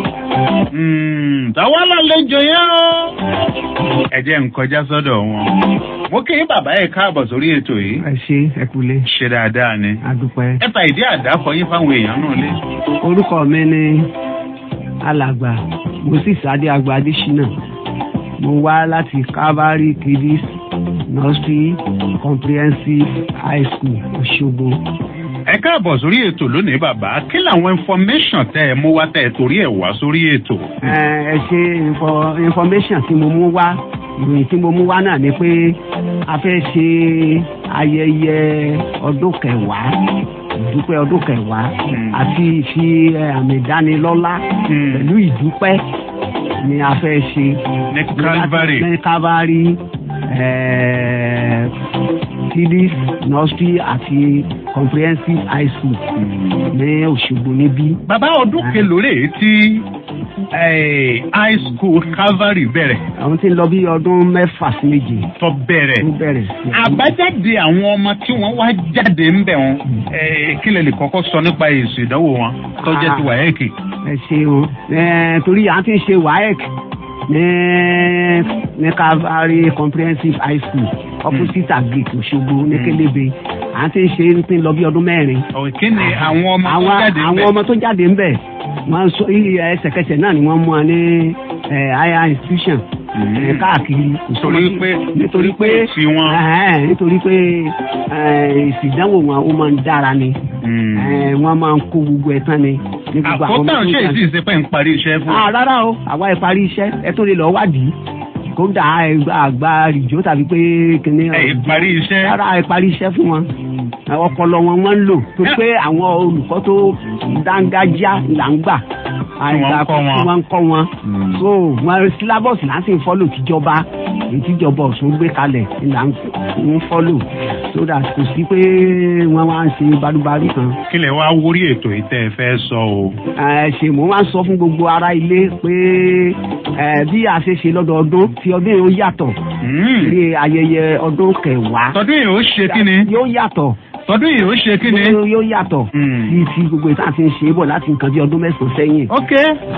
Tàwa lálejò yẹn o. Ẹ jẹ́ n kọjá sọ́dọ̀ wọn. Mo kí yín bàbá ẹ̀ káàbọ̀ sórí ètò yìí. ẹ ṣe ẹ kúlé. Ṣé dáadáa ni? adúpẹ́. Ẹ fa ìdí àdákọ yín fáwọn èèyàn náà lé. orúkọ mi ni alàgbà moses adéagbà adésínà mo wá láti calvary kiddies nursery comprehensive high school òṣogbo. Ẹ káàbọ̀ sórí ètò lónìí bàbá. Kí làwọn information tẹ́ ẹ mú wá tẹ́ ẹ torí ẹ̀ wá sórí ètò? ẹ ẹ ṣe info- information tí mo mú wá ìròyìn tí mo mú wá náà ni pé a fẹ́ ṣe ayẹyẹ ọdún kẹwàá ìdúpẹ́ ọdún kẹwàá àti ìfi ẹ, àmì ìdánilọ́lá pẹ̀lú ìdúpẹ́ ni a fẹ́ ṣe. Ní Calvary. ní calvary kiddies nursery àti comprehensive high school ní òṣogbo níbí. Bàbá ọdún kelòó rèé tí eh, high school Calvary bẹ̀rẹ̀. àwọn tí ń lọ bí ọdún mẹ́fà sí méje. tó bẹ̀rẹ̀. tó bẹ̀rẹ̀. àbájáde àwọn ọmọ tí wọ́n wá jáde ń bẹ̀ wọn eh, kí lè lè kọ́kọ́ sọ nípa èsì ìdánwò wọn tó jẹ́ ti wáyẹ́kì. ẹ ṣeun ẹ torí à ń ti ń ṣe waec ní ní calvary comprehensive high school opposite agric òṣogbo ní kélébé à ń ti ń ṣe ń ti lọ bí ọdún mẹ́rin. kí ni àwọn ọmọ tó àwọn jáde ń àwọn bẹ̀? ọmọ tó jáde ń bẹ̀ wọ́n sọ ẹsẹ̀kẹsẹ̀ náà ni wọ́n mú wa ní ẹ, higher institution ẹ, káàkiri. Nítorí pé- nítorí pé ẹhẹ́n, nítorí pé ẹ, èsì ìdánwò wọn ó máa ń dára ni ẹ, wọ́n máa ń kó gbogbo ẹ̀ tán ni. ní gbogbo àwọn ọmọ àkótán tó ṣe jáde. èsì ìsepẹ́ ń parí iṣẹ́ fún. Ah, rárá o àwa ẹ parí iṣẹ́ ẹ tó lè lọ wádìí kódà ẹ àgbà rìjó tàbí pé kíní. ẹ parí iṣẹ́. rárá ẹ parí iṣẹ́ fún wọn ọpọlọ wọn wọn ń lò tó pé àwọn olùkọ́ tó dángájá là ń gbà Tí wọ́n ń kọ́ wọn. tí wọ́n ń kọ́ wọn so wọn syllabus là ń sì ń fọ́lò tíjọba èyí tíjọba ọ̀sùn gbé kalẹ̀ ni là ń ń fọ́lò so that kò sí pé wọ́n wá ń ṣe balúbalú kan kí lè wá wórí ètò ìtẹ́ ẹ fẹ́ sọ o. ẹ ṣe mo máa ń sọ fún gbogbo ará ilé pé ẹ bí a ṣe ṣe lọ́dọọdún tí ọdún yìí ó yàtọ̀ ní ayẹyẹ ọdún kẹwàá. tọdún yìí ó ṣe kí ni. yóò yàtọ̀. tọdún yìí ó ṣe kí ni. yóò yóò yàtọ̀. sí ti gbogbo ìta ti ń ṣe é bọ̀ láti nǹkan bí ọdún mẹ́sàn-án sẹ́yìn. ok.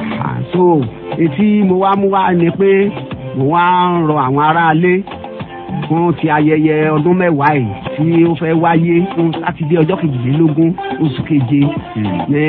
so etí mo wá mú wá ni pé mo wá ń rọ àwọn aráalé fún ti ayẹyẹ ọdún mẹ́wàá yìí tí ó fẹ́ wáyé fún sátidé ọjọ́ kejìlélógún oṣù keje ní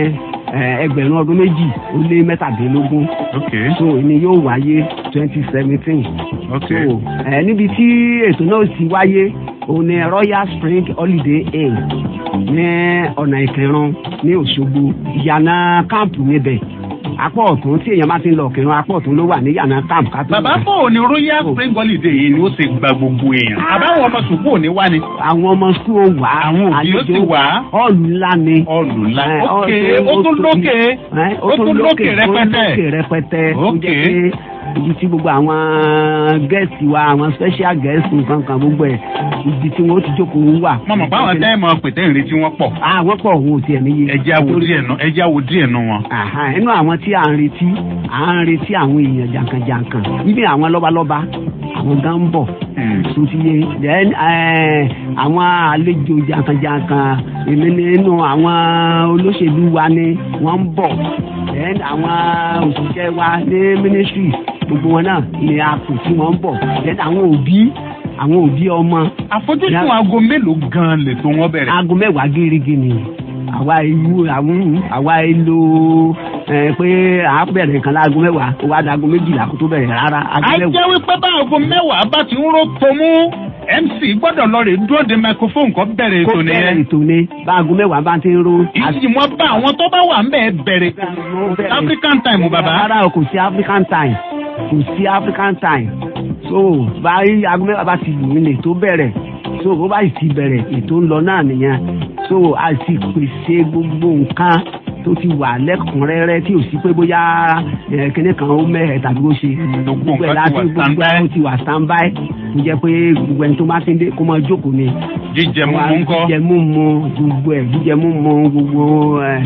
eh, ẹgbẹ̀rún ọdún méjì ó lé mẹ́tàdínlógún. so ìní yóò wáyé twenty seventeen. so eh, níbi tí ètò náà ti wáyé òun ni royal spring holiday inn ní ọ̀nà ìkẹrùn ní òṣogbo ìyànà káàmpù níbẹ̀ apá ọ̀tún tí èèyàn bá ti ń lọ kẹrùn apá ọ̀tún ló wà ní ìyànà káàmpù ká tó bàbá bò ní royal spring holiday yìí ni ó ti gba gbogbo èèyàn. àbáwọn ọmọ sùkú ò ní wá ni. àwọn ọmọ sukú ó wà á àwọn òbí ó sì wà á. ọ̀lù ńlá ni. ọ̀lù ńlá Eh, ok ó- ó tún ó- lókè Eh, ó tún lókè ó rẹpẹtẹ. lókè rẹpẹtẹ ó Ok. jẹ́ pé ibi tí gbogbo àwọn gẹ̀ẹ́sì wa àwọn special gẹ̀ẹ́sì nǹkan gbogbo ẹ̀ ibi tí wọ́n ti jókòó wà. mo mọ̀ pé àwọn tẹ́ ẹ̀ mọ̀ pé tẹ́ ẹ̀ ń retí wọn pọ̀. àwọn pọ̀ òun ò tiẹ̀ níye. ẹja wo díẹ̀ nù ẹja wo díẹ̀ nù wọn. Àhá, inú àwọn tí à ń retí à ń retí àwọn èèyàn jàǹkànjàǹkàn níbi àwọn lọ́balọ́ba àwọn gan ń bọ̀ tó ti yé then eh, àwọn àlejò jankan-jankan èmi nínú àwọn olóṣèlú wa ni wọ́n ń bọ̀ then àwọn òṣìṣẹ́ wa ní ministry gbogbo wọn náà ni a kò tí wọ́n ń bọ̀ then àwọn òbí àwọn òbí ọmọ. àfojúsùn aago mélòó gan lè tó wọn bẹ̀rẹ̀. aago mẹ́wàá gírígì ni àwa ìlú àwọn àwa ìlú ẹ pé à á bẹ̀rẹ̀ nǹkan láago mẹ́wàá ó wá dago méjìlá kó tó bẹ̀rẹ̀ rárá aago a mẹ́wàá. jẹ́ wípé bá aago mẹ́wàá bá ti ń ró tomú mc gbọ́dọ̀ lọ rè dúró de microphone kan bẹ̀rẹ̀ kó ètò bẹ̀rẹ̀ nìyẹn. ètò ni bá aago mẹ́wàá bá ti ń ro. ìyí wọn bá àwọn tó bá wà ń bẹ̀ bẹ̀rẹ̀ african time bàbá. rárá o kò sí african time kò sí african time so báyìí aago mẹ́wàá bá ti lù mí lè tó bẹ̀rẹ̀ so bó bá sì ti bẹ̀rẹ̀ ètò ń lọ náà nìyẹn so a sì pèsè gbogbo nǹkan tó ti wà lẹ́kùnrẹ́rẹ́ tí ò sí pé bóyá ẹ̀ kíní kan ó mẹ́hẹ̀ tàbí ó ṣe gbogbo ẹ̀ láti gbogbo ẹ̀ ó ti wà standby tó jẹ́ pé gbogbo ẹni tó bá ti ń dé kó máa jókòó ni jíjẹ mímú ńkọ́. jíjẹ mímu gbogbo ẹ̀ jíjẹ mímu gbogbo ẹ̀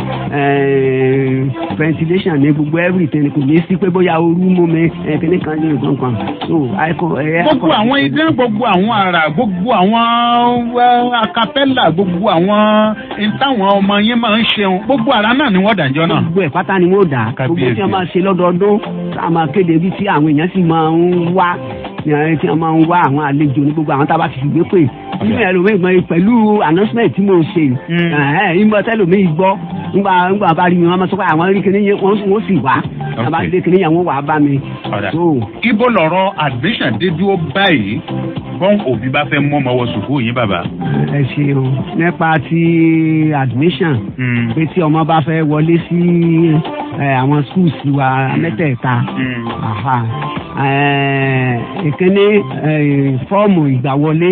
ẹ̀ ventilation ní gbogbo everything kò ní sí pé bóyá ooru mú mi ẹ̀ kíní kan ní nǹkan kan so àìkọ ẹ̀ gbogbo àwọn idán gbogbo àwọn àrà gbogbo àwọn eh, acapella gbogbo àwọn ìtàwọn ọmọ yẹn máa ń ṣeun gbogbo àrà náà ni wọ́n dàjọ́ náà. gbogbo ẹ̀ pátá ni wọ́n dà gbogbo tí wọ́n máa ṣe lọ́dọọdún tá a máa kéde bí tí àwọn èèyàn sì máa ń wá ní àwọn tí wọ́n máa ń wá àwọn àlejò ní gbogbo àwọn tá a bá ti fi gbé pè nínú ẹlòmíì gbọ́n pẹ̀lú announcement tí mo ṣe ìmọ̀ tẹ́lòmíì gbọ́ ńgbà ńgbà bá rí mi wọ́n máa sọ pé àwọn rí kíní yẹn wọ́n sì wá àbá dé kíní yẹn wọ́n wà á bá mi. Ọ̀dà. ibo lọ̀rọ̀ admission dé dúró báyìí bọ́n òbí bá fẹ́ mọ́ ọmọ wọ sùkúù yín bàbá. ẹ ṣeun nípa ti admission pé tí ọmọ bá fẹ́ wọlé sí ẹ, àwọn schools wa mẹ́tẹ̀ẹ̀ta aha, ẹ, ìkíní ẹ, fọ́ọ̀mù ìgbàwọlé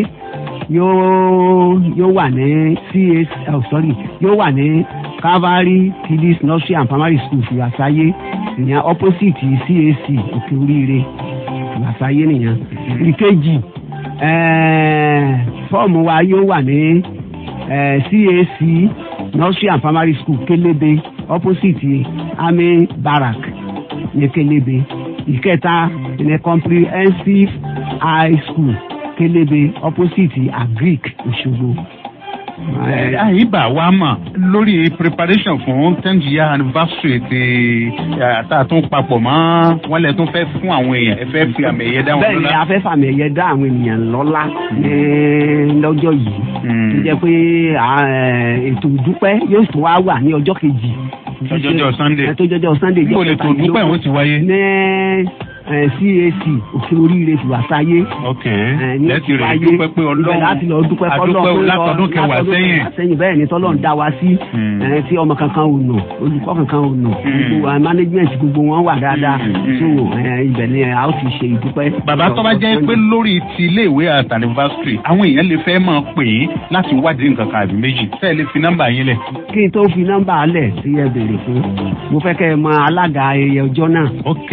yóò yóò wà ní CAC oh, sorry yóò wà ní Calvary Kidis Nursery and Primary School Ìwàsáyé ìyẹn opposite CAC Òkè Oríire Ìwàsáyé nìyẹn ìkejì eh, fọ́ọ̀mù wa yóò wà ní eh, CAC Nursery and Primary School Kelebe opposite Army Barrack ní Kelebe ìkẹta ní comprehensive high school Kelebe opposite Agric Òṣogbo. àyíbá wa mọ̀ lórí preparation fún tenth year anniversary ti àtàtún papọ̀ mọ́ wọ́n lẹ̀ tún fẹ́ fún àwọn èèyàn ẹ fẹ́ fi àmì ẹ̀yẹ dá wọn bẹ́ẹ̀ ni a fẹ́ fàmì ẹ̀yẹ dá àwọn ènìyàn lọ́lá ní lọ́jọ́ yìí tó jẹ́ pé à, eh, ètò ìdúpẹ́ yóò tún wá wà ní ọjọ́ kejì. Ọjọ́jọ́ Sunday. ẹ tó jọjọ́ Sunday. Níbo lè tó dúpẹ́ ìwọ́n ti wáyé? ní eh, CAC òkè oríire tìwàsáyé. ok lẹ́tì rẹ̀ dúpẹ́ pé ọlọ́run láti lọ dúpẹ́ adúpẹ́ fọlọ́run látọdún kẹwàá sẹ́yìn. sẹ́yìn bẹ́ẹ̀ ni tọ́lọ́run dá wa sí ẹ̀, tí ọmọ kankan ò nà olùkọ́ kankan ò nà gbogbo wa management gbogbo wọn wà dáadáa so ẹ̀, ibẹ̀ ni a ó ti ṣe ìdúpẹ́. bàbá tó bá jẹ́ pé lórí ti iléèwé at anniversary àwọn èèyàn lè fẹ́ máa pè é láti wádìí nǹkan kan àbí méjì tẹ́ ẹ lè fi nọ́mbà yín lẹ̀. kí n tó fi nọ́mbà alẹ̀ tí ẹ béèrè fún mo fẹ́ kẹ́ ẹ mọ alága ayẹyẹ ọjọ́ náà. ok.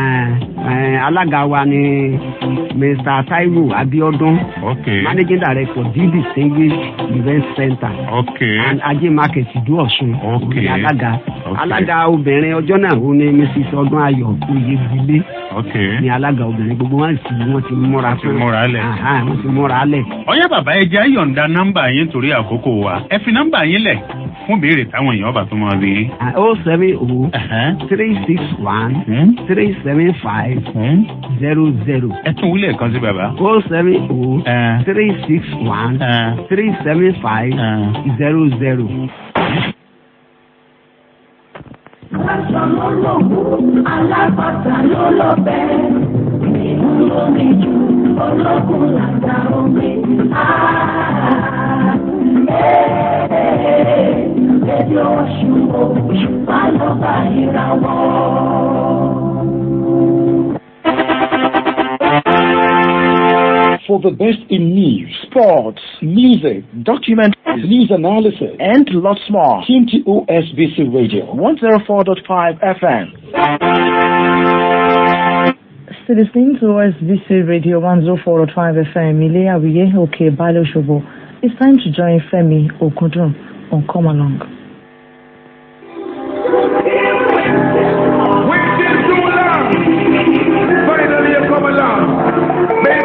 alága wa ni mr taiwo abiodun. ok. managing director d distinguished event center. ok. and ajé market ìdú ọ̀ṣun. ok. Òun ni alága. Ok. alága obìnrin ọjọ́ náà ó ní mrs ọdún ayọ̀ oyègbílé. ok. ni alága obìnrin gbogbo wọn sì wọ́n ti múra ti múra lẹ̀. Aha, wọ́n ti múra lẹ̀. ọ̀yá bàbá ẹ jẹ́ àyọ̀ǹda nọ́mbà yín torí àkókò wa ẹ fi nọ́mbà yín lẹ̀ fún béèrè táwọn èèyàn bá tó máa rí. o seven o three six one three seven five zero zero. ẹ tún wílẹ̀ kan sí bàbá. o seven o three six one three seven five zero zero. Aṣọ ló lògùn, alábàtà ló lọ́bẹ̀. Ìlú lómi jù, ológun làgbà omi. Ẹbí oṣù oṣù bá lọ bá ìràwọ̀. For the best in news, sports, music, documentaries, news analysis, and lots more. Tune to OSBC Radio 104.5 FM. Still listening to OSBC Radio 104.5 FM, Ile Awiye Oke Balo Shobo. It's time to join Femi Okudun on Come Along. Finally, you come along. Make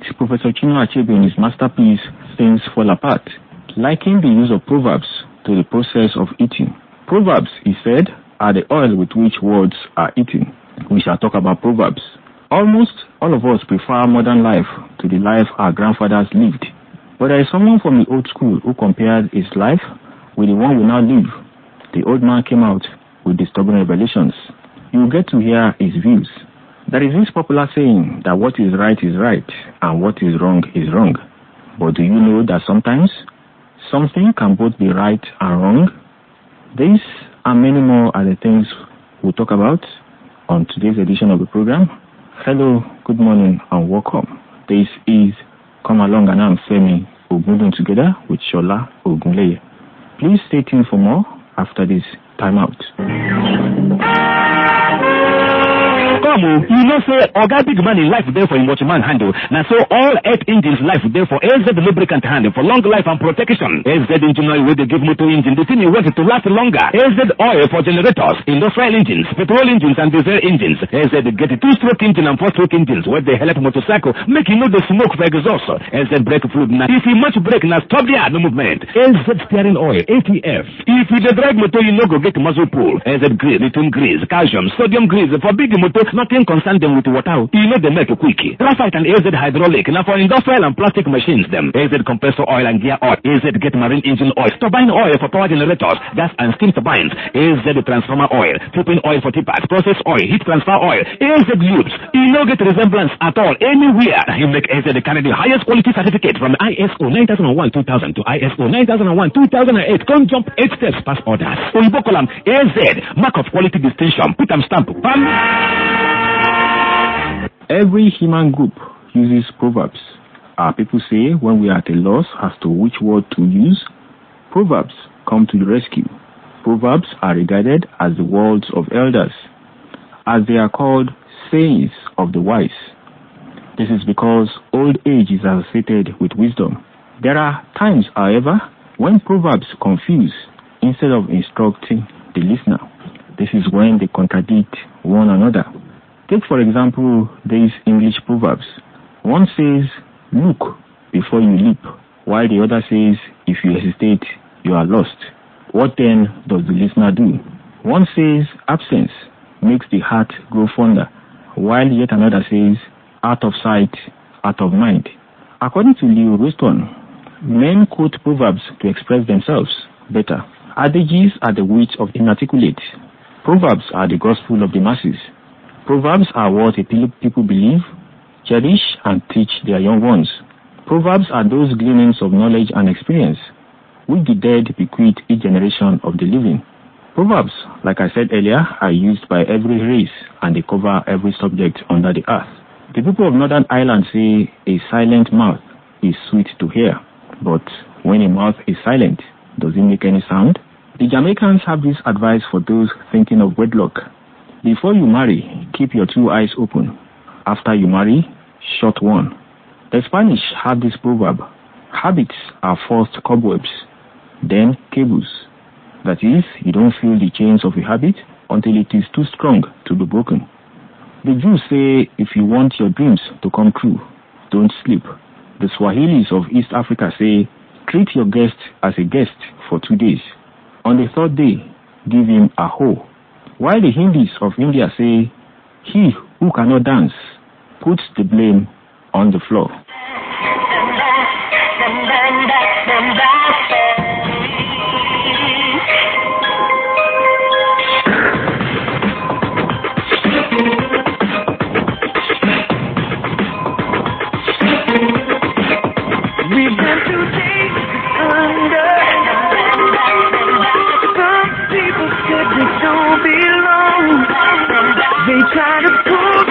Professor Chinua Achebe in his masterpiece Things Fall Apart, likened the use of proverbs to the process of eating. Proverbs, he said, are the oil with which words are eaten. We shall talk about proverbs. Almost all of us prefer modern life to the life our grandfathers lived. But there is someone from the old school who compared his life with the one we now live. The old man came out with disturbing revelations. You will get to hear his views. There is this popular saying that what is right is right and what is wrong is wrong. But do you know that sometimes something can both be right and wrong? These and many more are the things we'll talk about on today's edition of the program. Hello, good morning, and welcome. This is Come Along and I'm Femi Ogundun together with Shola Ogunleye. Please stay tuned for more after this timeout. come o you know say oga big man in life dey for im watchman handle na so all eight engines life dey for az lubricant handle for long life and protection az engine oil wey dey give motor engine the thing you want to last longer az oil for generators industrial engines petrol engines and diesel engines az get two stroke engine and four stroke engines wey dey help motorcycle make e no dey smoke for exhaust az brake fluid na if e much brake na stop there no movement az steering oil atf if you dey drive motor you no go get muscle pull az grease lithium grease calcium sodium grease for big motor nothing concern them with water o e no dey make quick graphite and az hydraulic na for industrial and plastic machines dem az compressor oil and gear oil az get marine engine oil turbine oil for power generators gas and steam turbines az transformer oil tripping oil for tippers process oil heat transfer oil az lubes e no get resemblance at all anywhere e make az carry the highest quality certificate from iso 9001 2000 to iso 9001 2008 come jump eight steps pass orders oyinbo call am az mark of quality distinction put am stamp pam. Every human group uses proverbs. Our people say when we are at a loss as to which word to use, proverbs come to the rescue. Proverbs are regarded as the words of elders, as they are called sayings of the wise. This is because old age is associated with wisdom. There are times, however, when proverbs confuse instead of instructing the listener. This is when they contradict one another. Take, for example, these English proverbs. One says, Look before you leap, while the other says, If you hesitate, you are lost. What then does the listener do? One says, Absence makes the heart grow fonder, while yet another says, Out of sight, out of mind. According to Leo Ruston, men quote proverbs to express themselves better. Adages are the wit of the inarticulate. Proverbs are the gospel of the masses. Proverbs are what a people believe, cherish, and teach their young ones. Proverbs are those gleanings of knowledge and experience which the dead bequeath each generation of the living. Proverbs, like I said earlier, are used by every race and they cover every subject under the earth. The people of Northern Ireland say a silent mouth is sweet to hear, but when a mouth is silent, does it make any sound? The Jamaicans have this advice for those thinking of wedlock. Before you marry, keep your two eyes open. After you marry, shut one. The Spanish have this proverb habits are first cobwebs, then cables. That is, you don't feel the chains of a habit until it is too strong to be broken. The Jews say if you want your dreams to come true, don't sleep. The Swahilis of East Africa say treat your guest as a guest for two days. On the third day, give him a hoe. While the Hindus of India say, he who cannot dance puts the blame on the floor.